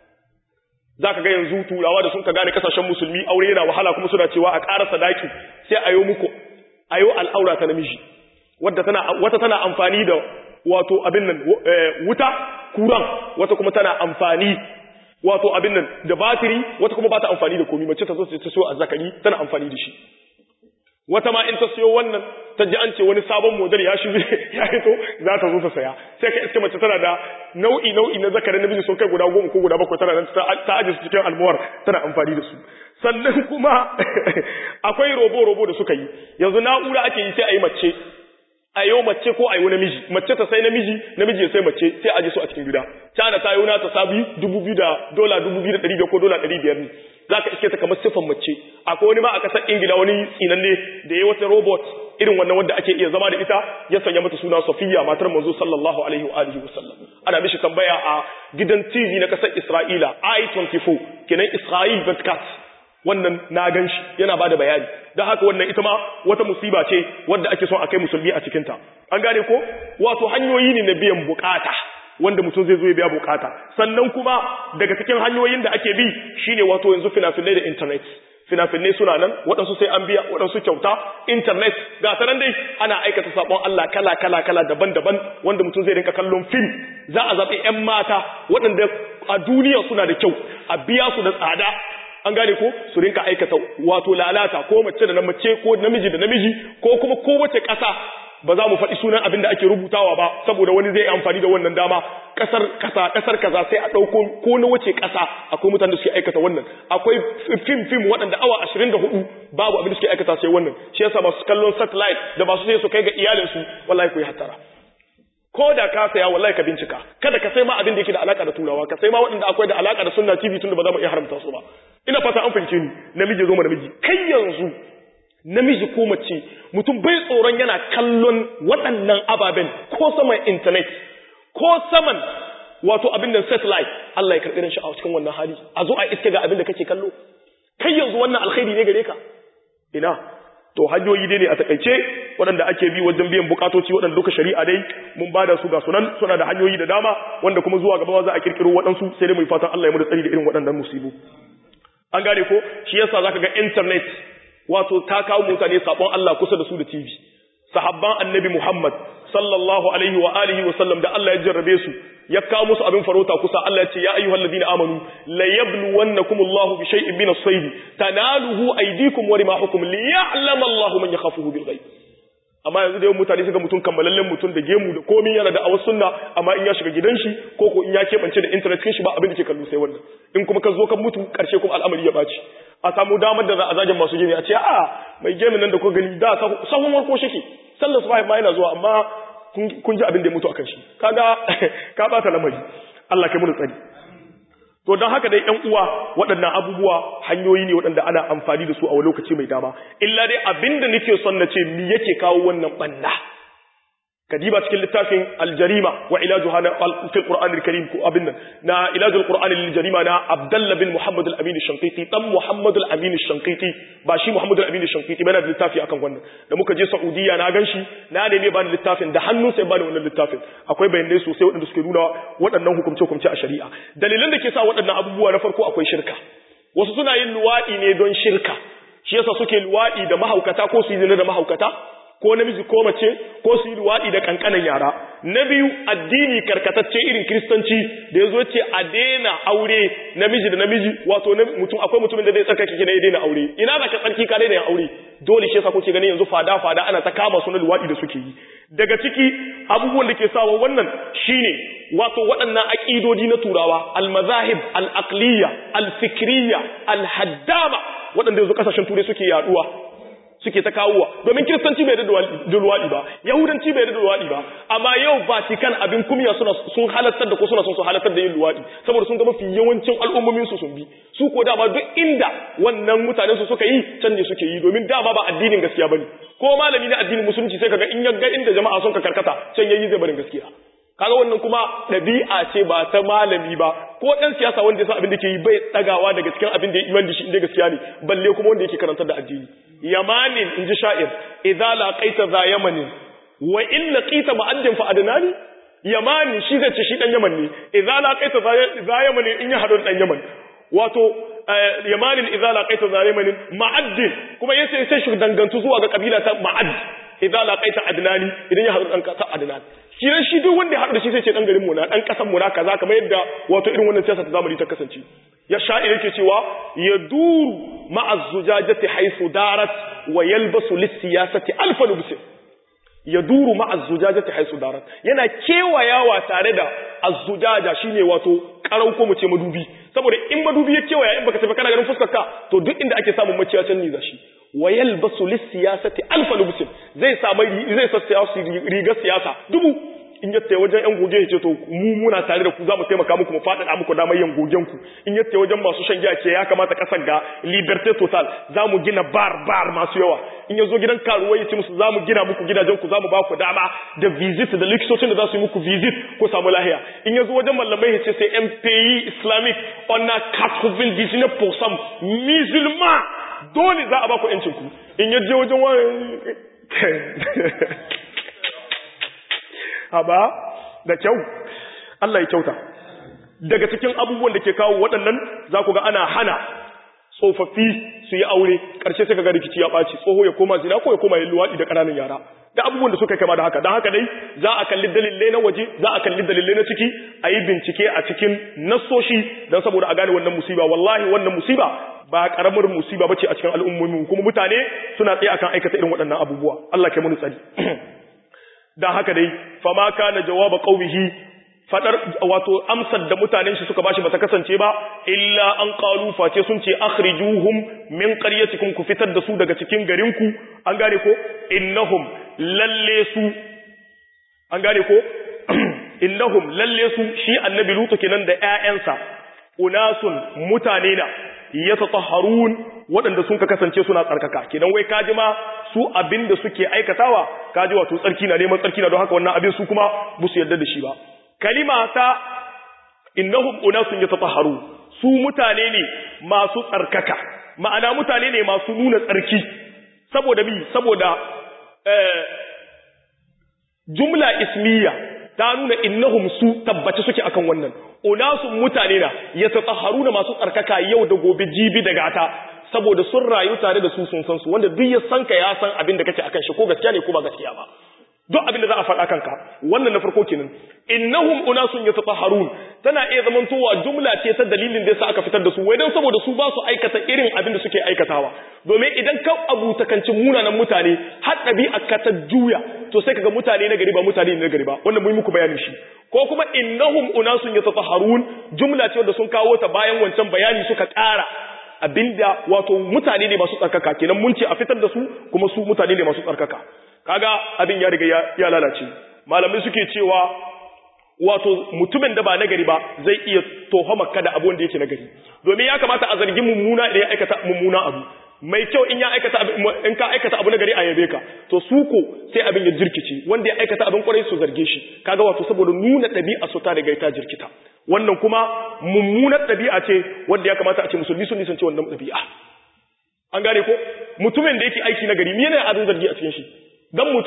zaka ga yanzu turawa da sun ka gane kasashen musulmi aure yana wahala kuma suna cewa a ƙara sadaki sai ayo muku ayo al'aura ta namiji wadda tana wata tana amfani da wato abin nan wuta kuran wata kuma tana amfani wato abin nan da batiri wata kuma ba ta amfani da komi mace ta zo ta so azzakari tana amfani da shi wata ma in ta siyo wannan ta ji an ce wani sabon model ya shi ya hito za ta zo ta saya sai ka iske mace tana da nau'i nau'i na zakarin namiji sun kai guda goma ko guda bakwai tana nan ta aje su cikin almuwar tana amfani da su sannan kuma akwai robo robo da suka yi yanzu na'ura ake yi sai a yi mace a yau mace ko a yi namiji mace ta sai namiji namiji ya sai mace sai aje su a cikin gida cana ta yi ta sabi dubu biyu da dola dubu biyu da ɗari biyar ko dola ɗari biyar ne za ka iske ta kamar siffan mace akwai wani ma a ƙasar ingila wani tsinanne da ya wata robot irin wannan wanda ake iya zama da ita ya sanya mata suna Safiya matar manzo sallallahu alaihi wa alihi wasallam ana mishi tambaya a gidan TV na kasar Isra'ila I24 kenan Israel Broadcast wannan na ganshi yana bada bayani dan haka wannan ita ma wata musiba ce wanda ake son a kai musulmi a cikin ta an gane ko wato hanyoyi ne na biyan bukata wanda mutum zai zo ya biya bukata sannan kuma daga cikin hanyoyin da ake bi shine wato yanzu fina-finai da internet fina-finai suna nan waɗansu sai an biya waɗansu kyauta internet ga ta nan dai ana aikata sabon Allah kala kala kala daban-daban wanda mutum zai rinka kallon film za a zaɓi 'yan mata waɗanda a duniya suna da kyau a biya su da tsada an gane ko su rinka aikata wato lalata ko mace da na mace ko namiji da namiji ko kuma kowace ƙasa ba za mu faɗi sunan abin da ake rubutawa ba saboda wani zai amfani da wannan dama ƙasar kasa ƙasar kaza sai a ɗauko ko na wace ƙasa akwai mutane da suke aikata wannan akwai fim fim waɗanda awa ashirin da hudu babu abin da suke aikata sai wannan shi yasa masu kallon satellite da masu sai su kai ga iyalinsu wallahi ku yi hattara ko da ka saya wallahi ka bincika kada ka sai ma abin da yake da alaka da turawa ka sai ma waɗanda akwai da alaka da sunna tv tunda ba za mu iya haramta su ba ina fata an fahimce ni namiji zo ma namiji kai yanzu namiji ko mace mutum bai tsoron yana kallon waɗannan ababen ko saman intanet ko saman wato abin da satellite Allah ya karɓi shi a cikin wannan hali a zo a iske ga abin da kake kallo kai yanzu wannan alkhairi ne gare ka ina to hanyoyi dai ne a takaice waɗanda ake bi wajen biyan bukatoci waɗanda duka shari'a dai mun bada su ga sunan suna da hanyoyi da dama wanda kuma zuwa gaba za a kirkiro waɗansu sai dai mu fatan Allah ya mu da tsari da irin waɗannan musibu an gane ko shi yasa zaka ga internet wato ta kawo mutane sabon Allah kusa da su da TV sahabban annabi Muhammad sallallahu alaihi wa alihi wa sallam da Allah ya jarrabe su ya kawo musu abin farauta kusa Allah ya ce ya ayyuhal ladina amanu la yabluwannakum Allahu bi shay'in min as-sayd tanaluhu aydikum wa rimahukum liya'lam Allahu man yakhafuhu bil ghaib amma yanzu da yawan mutane suka mutum kammalallen mutum da gemu da komai yana da awas sunna amma in ya shiga gidan shi ko ko in ya keɓance da internet kin shi ba abin da ke kallo sai wannan in kuma ka zo ka mutu karshe kuma al'amari ya baci a samu damar da za a zagin masu gini a ce a mai gemin nan da ko gani da sahun warko shike sallar su ma yana zuwa amma kun ji abin da ya mutu akan shi kaga ka bata lamari Allah kai mu tsari to don haka dai ƴan uwa waɗannan abubuwa hanyoyi ne waɗanda ana amfani da su a wani lokaci mai dama illa dai abinda nake son na ce me yake kawo wannan banna kadiba cikin littafin aljarima wa ilajuha na fil qur'an alkarim ko abin nan na ilajul qur'an lil jarima na abdullah bin muhammad al-amin ash-shanqiti dan muhammad al-amin ash-shanqiti ba shi muhammad al-amin ash-shanqiti ba na da littafi akan wannan da muka je saudiya na ganshi na neme ba da littafin da hannun sai ba da wannan littafin akwai bayanai sosai waɗanda suke nuna waɗannan hukumce hukumce a shari'a dalilan da ke sa waɗannan abubuwa na farko akwai shirka wasu suna yin luwaɗi ne don shirka shi yasa suke luwaɗi da mahaukata ko su yi zina da mahaukata ko namiji ko mace ko su yi luwaɗi da kankanan yara na biyu addini karkatacce irin kristanci da ya zo ce a daina aure namiji da namiji wato mutum akwai mutumin da zai tsarkake kina ya daina aure ina za ka tsarki ka daina yin aure dole shi yasa kuke ganin yanzu fada fada ana ta kama su na luwaɗi da suke yi daga ciki abubuwan da ke sawa wannan shine wato waɗannan aƙidodi na turawa al-mazahib al-aqliya al-fikriya al-haddama waɗanda yanzu kasashen turai suke yaduwa suke ta kawowa domin kiristanci bai da luwaɗi ba yahudanci bai da luwaɗi ba amma yau vatican abin kumya suna sun halartar da ko suna son su halartar da yin luwaɗi saboda sun ga mafi yawancin al'ummomin su sun bi su ko dama duk inda wannan mutanen su suka yi can ne suke yi domin dama ba addinin gaskiya bane ko malami na addinin musulunci sai kaga in ya ga inda jama'a sun ka karkata can yayi zai barin gaskiya kaga wannan kuma ɗabi'a ce ba ta malami ba ko ɗan siyasa wanda ya san abin da ke yi bai tsagawa daga cikin abin da ya imani shi inda gaskiya ne balle kuma wanda yake karantar da addini yamanin in ji sha'ir idza laqaita za yamanin wa in laqita ma'addin fa adnani yamanin shi zai ce shi dan yaman ne idza laqaita za yamanin in ya hadu dan yaman wato yamanin idza laqaita za yamanin ma'addin kuma yace sai shi dangantu zuwa ga kabila ta ma'add idza laqaita adnani idan ya hadu dan ta adnan shi ran shi duk wanda ya hadu da shi sai ce dan garin mu na dan kasan mu na kaza kamar yadda wato irin wannan siyasa ta zamani ta kasance ya sha'ir yake cewa yaduru ma'a zujajati haythu darat wa yalbasu lis-siyasati alf lubs yaduru ma'a zujajati haythu darat yana kewayawa tare da azzujaja shine wato karau ko mu ce madubi saboda in madubi ya kewaya in baka tafi kana ganin fuskar ka to duk inda ake samun maciyacin ni zashi wa yalbasu lis-siyasati alf lubs zai samu zai sassa rigar siyasa dubu in yatta wajen yan goge ya ce to mu muna tare da ku za mu taimaka muku mu faɗaɗa muku damar yin gogen ku in yatta wajen masu shan giya ce ya kamata kasar ga liberté total za mu gina bar bar masu yawa in ya zo gidan karuwa ya ce musu za mu gina muku gidajen ku za mu ba ku dama da visit da likitocin da za su yi muku visit ko samu lahiya in ya zo wajen mallamai ya ce sai yan pays islamic on a 99% musulman dole za a ba ku yancin ku in ya je wajen wani haba da kyau Allah ya kyauta daga cikin abubuwan da ke kawo waɗannan za ku ga ana hana tsofaffi su yi aure ƙarshe sai ka ga rikici ya ɓaci tsoho ya koma zina ko ya koma yin luwaɗi da ƙananan yara da abubuwan da suka kama da haka don haka dai za a kalli dalilai na waje za a kalli dalilai na ciki a yi bincike a cikin nassoshi don saboda a gane wannan musiba wallahi wannan musiba ba karamar musiba bace a cikin al'ummomi kuma mutane suna tsaye akan aikata irin waɗannan abubuwa Allah ke mun tsari dan haka dai fama kana jawaba qaumihi fadar wato amsar da mutanen shi suka bashi bata kasance ba illa an qalu face sun ce akhrijuhum min qaryatikum ku fitar da su daga cikin garinku an gane ko innahum lalle su an gane ko innahum lalle su shi annabi lutu kenan da ƴaƴansa unasun mutane na yatatahharun waɗanda sun ka kasance suna tsarkaka kenan wai kaji ma su abinda suke aikatawa kaji wato tsarki na neman tsarki na don haka wannan abin su kuma ba su yarda da shi ba kalima ta innahum unasun yatatahharu su mutane ne masu tsarkaka ma'ana mutane ne masu nuna tsarki saboda bi saboda eh, jumla ismiya ta nuna innahum su tabbaci suke akan wannan unasun mutane na yatatahharuna masu tsarkaka yau da gobe jibi da gata saboda sun rayu tare da su sun san su wanda duk ya san ka ya san abin da kake akan shi ko gaskiya ne ko ba gaskiya ba duk abin da za a faɗa kanka wannan na farko kenan innahum unasun yatatahharun tana iya zamantowa jumla ce ta dalilin da yasa aka fitar da su wai dan saboda su ba su aikata irin abin da suke aikatawa domin idan ka abutakanci munanan mutane har ɗabi'a ka ta juya to sai kaga mutane na gari ba mutane na gari ba wannan mun muku bayanin shi ko kuma innahum unasun yatatahharun jumla ce wanda sun kawo ta bayan wancan bayani suka ƙara abinda wato mutane ne masu tsarkaka kenan mun ce a fitar da su kuma su mutane ne masu tsarkaka kaga abin ya riga ya lalace malamai suke cewa wato mutumin da ba nagari ba zai iya tohama kada abu wanda yake nagari domin ya kamata a zargi mummuna idan ya aikata mummuna abu mai kyau in ya aikata in ka aikata abu nagari a yabe ka to su ko sai abin ya jirkice wanda ya aikata abin kwarai su zarge shi kaga wato saboda nuna ɗabi'a su ta riga ta jirkita wannan kuma mummunar ɗabi'a ce wanda ya kamata a ce musulmi sun nisance wannan ɗabi'a an gane ko mutumin da yake aiki nagari me ne abin zargi a cikin shi dan mutum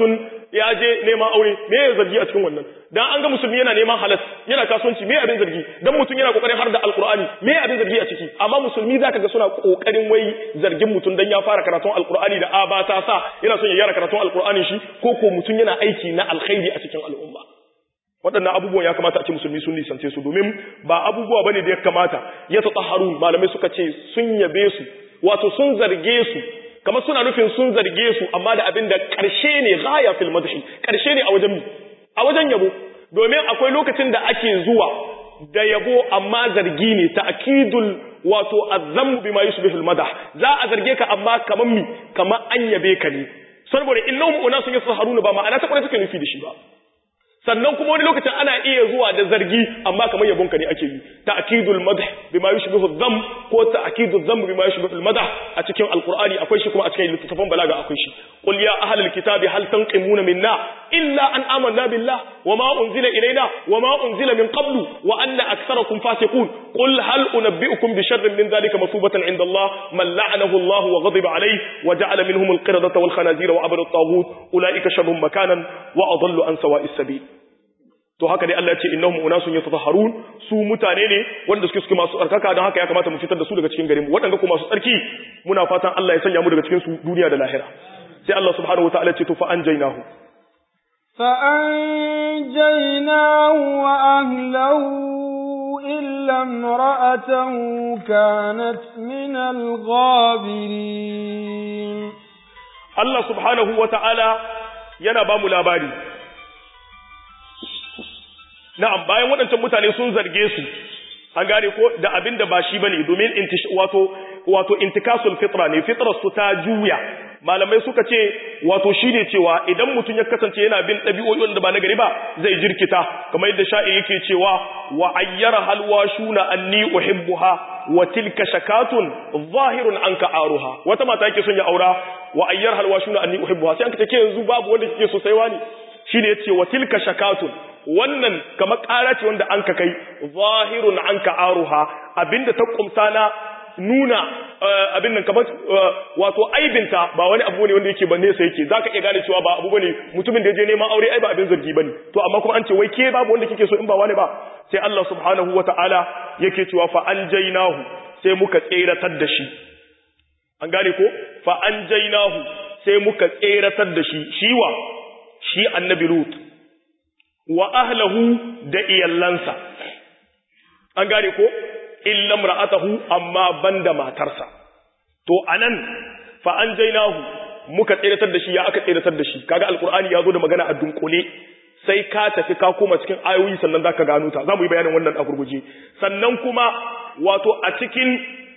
ya je neman aure me ya zargi a cikin wannan dan an ga musulmi yana neman halas yana kasuwanci me abin zargi dan mutum yana kokarin har da alqur'ani me abin zargi a ciki amma musulmi zaka ga suna kokarin wai zargin mutum dan ya fara karatun alqur'ani da aba ta sa yana son ya yara karatun alqur'ani shi ko ko mutum yana aiki na alkhairi a cikin al'umma waɗannan abubuwan ya kamata a ce musulmi sun nisance su domin ba abubuwa bane da ya kamata ya tatahharun malamai suka ce sun yabe su wato sun zarge su kamar suna nufin sun zarge su amma da abin da ƙarshe ne ghaya fil madhi ƙarshe ne a wajen a wajen yabo domin akwai lokacin da ake zuwa da yabo amma zargi ne ta'kidul wato azzamu bima yushbihu al madah za a zarge ka amma kaman mi kamar an yabe ka ne saboda innahum unasun yasharuna ba ma'ana ta kwarai take nufi da shi ba sannan kuma wani lokacin ana iya zuwa da zargi amma kamar yabonka ne ake yi ta'kidul madh bima yushbihu dham ko ta'kidul dham bima yushbihu al madh a cikin alqur'ani akwai shi kuma a cikin littattafan balaga akwai shi qul ya ahlal kitabi hal tanqimuna minna illa an amanna billah wama unzila ilayna wama unzila min qablu wa anna aktharakum fasiqun qul hal unabbi'ukum bi sharrin min dhalika masubatan 'inda Allah man la'anahu Allah wa ghadiba alayhi wa ja'ala minhum al qiradata wal khanazira wa abada at-taghut ulaika sharrun makanan wa adallu an sawa'is sabil to haka dai Allah ya ce innahum unasun yatatahharun su mutane ne wanda suke suke masu tsarkaka don haka ya kamata mu fitar da su daga cikin garin mu waɗanda kuma masu tsarki muna fatan Allah ya sanya mu daga cikin su duniya da lahira sai Allah subhanahu wataala ce to fa anjaynahu fa anjaynahu wa ahlahu illa imra'atahu kanat min al-ghabirin Allah subhanahu wataala yana ba mu labari na'am bayan waɗancan mutane sun zarge su an gane ko da abin da ba shi bane domin wato wato intikasul fitra ne fitrar su ta juya malamai suka ce wato shine cewa idan mutum ya kasance yana bin ɗabi'o'i da ba na gari ba zai jirkita kamar yadda sha'i yake cewa wa ayyara halwashuna anni uhibbuha wa tilka shakatun zahirun anka aruha wata mata yake son ya aura wa ayyar halwashuna anni uhibbuha sai an kace ke yanzu babu wanda kike so sai wani shine yace wa tilka shakatun wannan kamar ƙara ce wanda an ka kai zahirun an ka aruha abinda ta kumsa na nuna abin nan kamar wato aibinta ba wani abu ne wanda yake ba nesa yake zaka iya gane cewa ba abu bane mutumin da ya je neman aure ai ba abin zargi bane to amma kuma an ce wai ke babu wanda kike so in ba wani ba sai Allah subhanahu wataala yake cewa fa anjaynahu sai muka tseratar da shi an gane ko fa anjaynahu sai muka tseratar da shi shiwa shi annabi lut wa ahlahu da iyallansa an gane ko illa imra'atahu amma banda matarsa to anan fa anjaynahu muka tsiratar da shi ya aka tsiratar da shi kaga alqur'ani yazo da magana a dunkule sai ka tafi ka koma cikin ayoyi sannan zaka gano ta zamu yi bayanin wannan a gurguje sannan kuma wato a cikin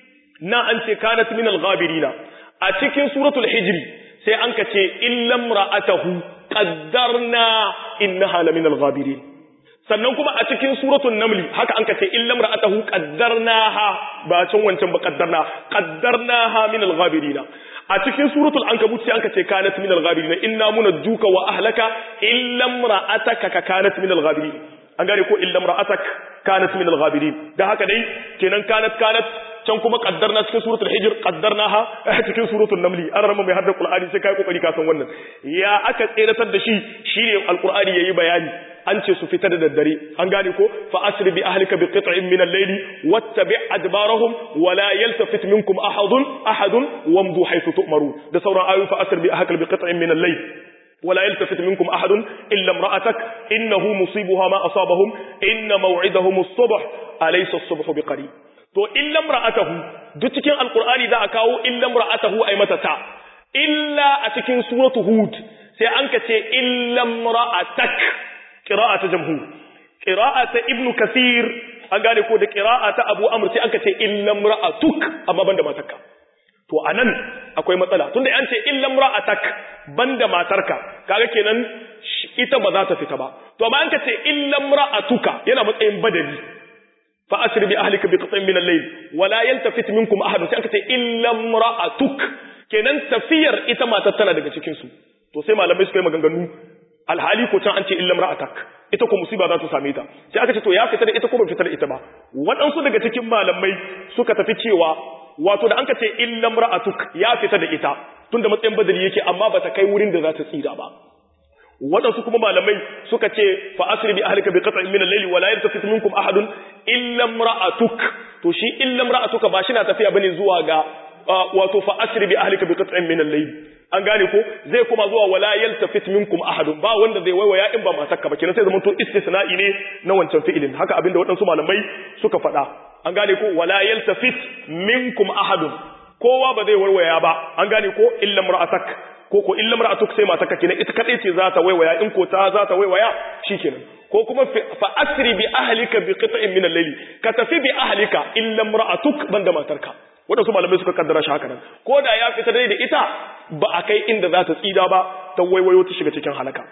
na an ce kanat min al-ghabirina a cikin suratul hijri sai an ka ce illa imra'atahu qaddarna innaha la min al-ghabirin sannan kuma a cikin suratul namli haka an kace illam ra'atahu qaddarnaha ba can wancan ba qaddarna qaddarnaha min al-ghabirin a cikin suratul ankabut sai an kace kanat min al-ghabirin inna munajjuka wa ahlaka illam ra'ataka ka kanat min al-ghabirin an gane ko illam ra'atak kanat min al-ghabirin da haka dai kenan kanat kanat can kuma qaddarna cikin suratul hijr qaddarnaha cikin suratul namli an rama mai hadda qur'ani sai kai kokari ka san wannan ya aka tseratar da shi shine alqur'ani yayi bayani an ce su fita da daddare an gane ko fa asri bi ahlika bi qit'in min al-layli wattabi' adbarahum wa la yaltafit minkum ahadun ahadun wamdu haythu tu'marun da sauran ayoyi fa asri bi ahlika bi qit'in min al-layl ولا يلتفت منكم أحد إلا امرأتك إنه مصيبها ما أصابهم إن موعدهم الصبح أليس الصبح بقريب to illa imra'atahu duk cikin alqur'ani za a kawo illa imra'atahu ay mata ta illa a cikin suratu hud sai an ka ce illa imra'atak qira'atu jamhur qira'atu ibnu kathir an gane ko da qira'atu abu amr sai an ka ce illa imra'atuk amma banda matarka to anan akwai matsala tunda an ce illa imra'atak banda matarka kaga kenan ita ba za ta fita ba to amma an ka ce illa imra'atuka yana matsayin badali فأسر بأهلك بقطع من الليل ولا يلتفت منكم أحد sai aka ce illa imra'atuk kenan tafiyar ita matar tana daga cikin su to sai malamai suka yi maganganu alhali ko can an ce illa imra'atak ita ko musiba za ta same ta sai aka ce to ya fita da ita ko ba fita da ita ba waɗansu daga cikin malamai suka tafi cewa wato da an ka ce illa imra'atuk ya fita da ita tunda matsayin badali yake amma bata kai wurin da za ta tsira ba wadansu kuma malamai suka ce fa asri bi ahlika bi qat'in min al-layli wa la yaltafit minkum ahadun illa imra'atuk to shi illa imra'atuka ba shi na tafiya bane zuwa ga wato fa asri bi ahlika bi qat'in min al-layl an gane ko zai kuma zuwa wala yaltafit minkum ahadun ba wanda zai waiwaya in ba matarka ba kenan sai zaman to istisna'i ne na wancan fi'ilin haka abinda waɗansu malamai suka faɗa an gane ko wala yaltafit minkum ahadun kowa ba zai warwaya ba an gane ko illa mar'atak ko ko illa mar'atuk sai matarka kenan ita kadai ce za ta waiwaya in ko ta za ta waiwaya shikenan ko kuma fa asri bi ahlika bi qit'in min al-layl ka tafi bi ahlika illa mar'atuk banda matarka waɗansu malamai suka kaddara shi haka nan ko da ya fita dai da ita ba a kai inda za ta tsida ba ta waiwayo ta shiga cikin halaka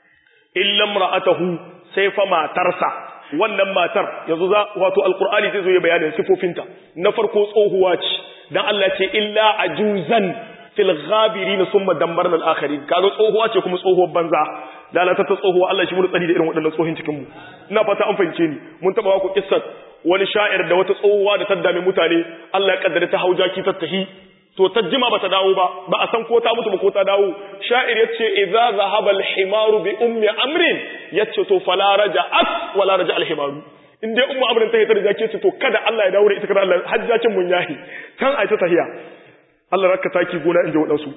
illam ra'atahu sai fa matarsa wannan matar yanzu za wato alqur'ani zai zo ya bayanin sifofinta na farko tsohuwa ce dan Allah ce illa ajuzan fil ghabirin summa dambarna al-akharin kaga tsohuwa ce kuma tsohuwar banza lalata ta tsohuwa Allah shi mun tsari da irin waɗannan tsohin cikin mu ina fata an fahimce ni mun taba ku kissar wani sha'ir da wata tsohuwa da ta dame mutane Allah ya kaddara ta haujaki ta tahi to ta jima bata dawo ba ba a san ko ta mutu ba ko ta dawo sha'ir yace idza zahaba al-himaru bi ummi amrin yace to fala raja'at wala raja al-himaru in dai ummu amrin ta hitar jake ce to kada Allah ya dawo da ita kada Allah hajjakin mun yahi kan ai ta tahiya Allah rakka taki gona inda wadansu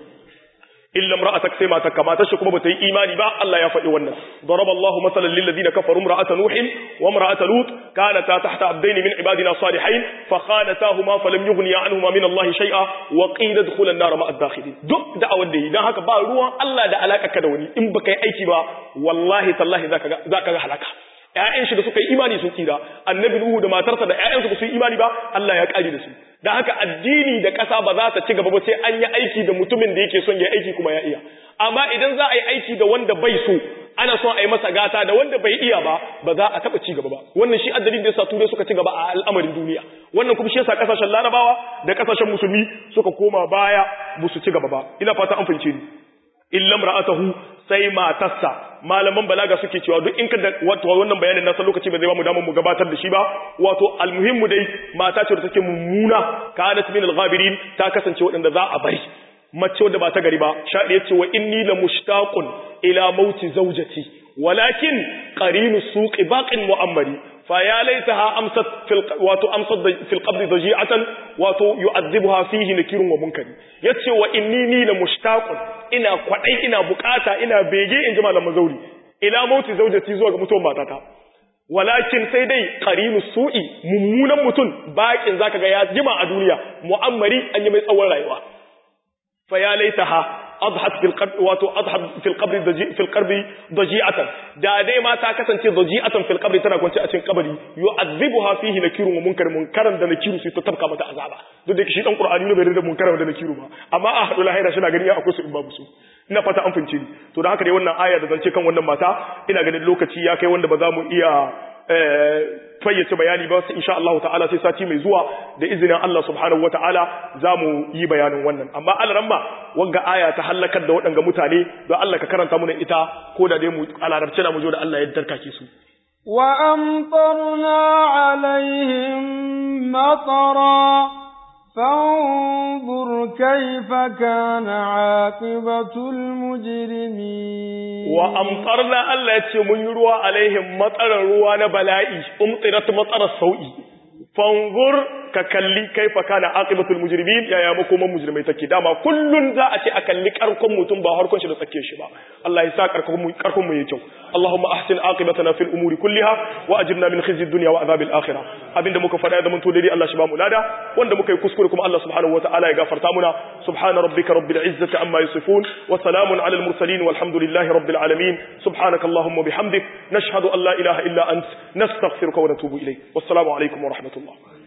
illa imra'atak sai mata kamata shi kuma bata yi imani ba Allah ya faɗi wannan daraba Allah masalan lil ladina kafaru imra'ata nuh wa imra'ata lut kanata tahta abdayn min ibadina salihin fa khanatahuma falam yughniya anhuma min Allah shay'a wa qila dkhula an-nar ma'a ad-dakhilin duk da'awar da yi dan haka ba ruwan Allah da alaka ka da wani in baka yi aiki ba wallahi tallahi zaka ga zaka ga halaka ƴaƴan shi da suka yi imani sun tsira annabi nuhu da matarsa da ƴaƴansu ba su yi imani ba Allah ya kare da su da haka addini da ƙasa ba za ta ci gaba ba sai an yi aiki da mutumin da yake son ya aiki kuma ya iya amma idan za a yi aiki da wanda bai so ana son a yi masa gata da wanda bai iya ba ba za a taɓa ci gaba ba wannan shi addalin da yasa turai suka ci gaba a al'amarin duniya wannan kuma shi yasa kasashen larabawa da kasashen musulmi suka koma baya ba su ci gaba ba ina fata an fahimce ni illam ra'atahu sai matarsa malaman balaga suke cewa duk in ka da wato wannan bayanin na san lokaci ba zai ba mu damar mu gabatar da shi ba wato almuhimmu dai mata ce da take mummuna kanat min al-ghabirin ta kasance wadanda za a bari mace wadda ba ta gari ba shaɗi yace wa inni la mushtaqun ila mauti zawjati walakin qarinu suqi baqin mu'ammari fa ya laitaha amsat fil wato amsat fil qabri daji'atan wato yu'adhibuha fihi nakirun wa munkari yace wa inni ni la mushtaqun ina kwadai ina bukata ina bege in ji malamin zauri ila mauti zaujati zuwa ga mutuwar matata walakin sai dai qarinu su'i mummunan mutum bakin zaka ga ya jima a duniya mu'ammari an yi mai tsawon rayuwa fa ya laitaha adhat fil qabr wato adhat fil qabr fil qabr daji'atan da dai ma ta kasance daji'atan fil qabr tana kwance a cikin kabari yu'adhibuha fihi nakirun wa munkar munkaran da nakiru sai ta tabka mata azaba duk da shi dan qur'ani ne bai da munkaran da nakiru ba amma a hadu lahira shi na gani akwai su in babu su ina fata an fince ni to da haka dai wannan aya da zance kan wannan mata ina ganin lokaci ya kai wanda ba za mu iya fayyace bayani ba sai insha Allah ta'ala sai sati mai zuwa da izinin Allah subhanahu wata'ala za mu yi bayanin wannan amma alaramma wanga aya ta halakar da waɗanga mutane don Allah ka karanta muna ita ko da dai mu alarabce na mu jo da Allah ya darkake su wa amtarna alaihim matara فانظر كيف كان عاقبة المجرمين وأمطرنا الله يتشي من يروى عليهم مطر روى بلائي أمطرت مطر السوء فانظر ka kalli kaifa kana aqibatul mujrimin ya ya makoman mujrimai take dama kullun za a ce a kalli karkon mutum ba harkon shi da tsake shi ba Allah ya sa karkon mu karkon mu yayi kyau Allahumma ahsin aqibatana fil umuri kulliha wa ajirna min khizyi dunya wa adhabil akhirah abinda muka fada da mun to dai Allah shi ba mu lada wanda muka yi kuskure kuma Allah subhanahu wataala ya gafarta muna subhana rabbika rabbil izzati amma yasifun wa salamun alal mursalin walhamdulillahi rabbil alamin subhanaka allahumma bihamdik nashhadu an la ilaha illa ant nastaghfiruka wa natubu ilayk wassalamu alaikum wa rahmatullah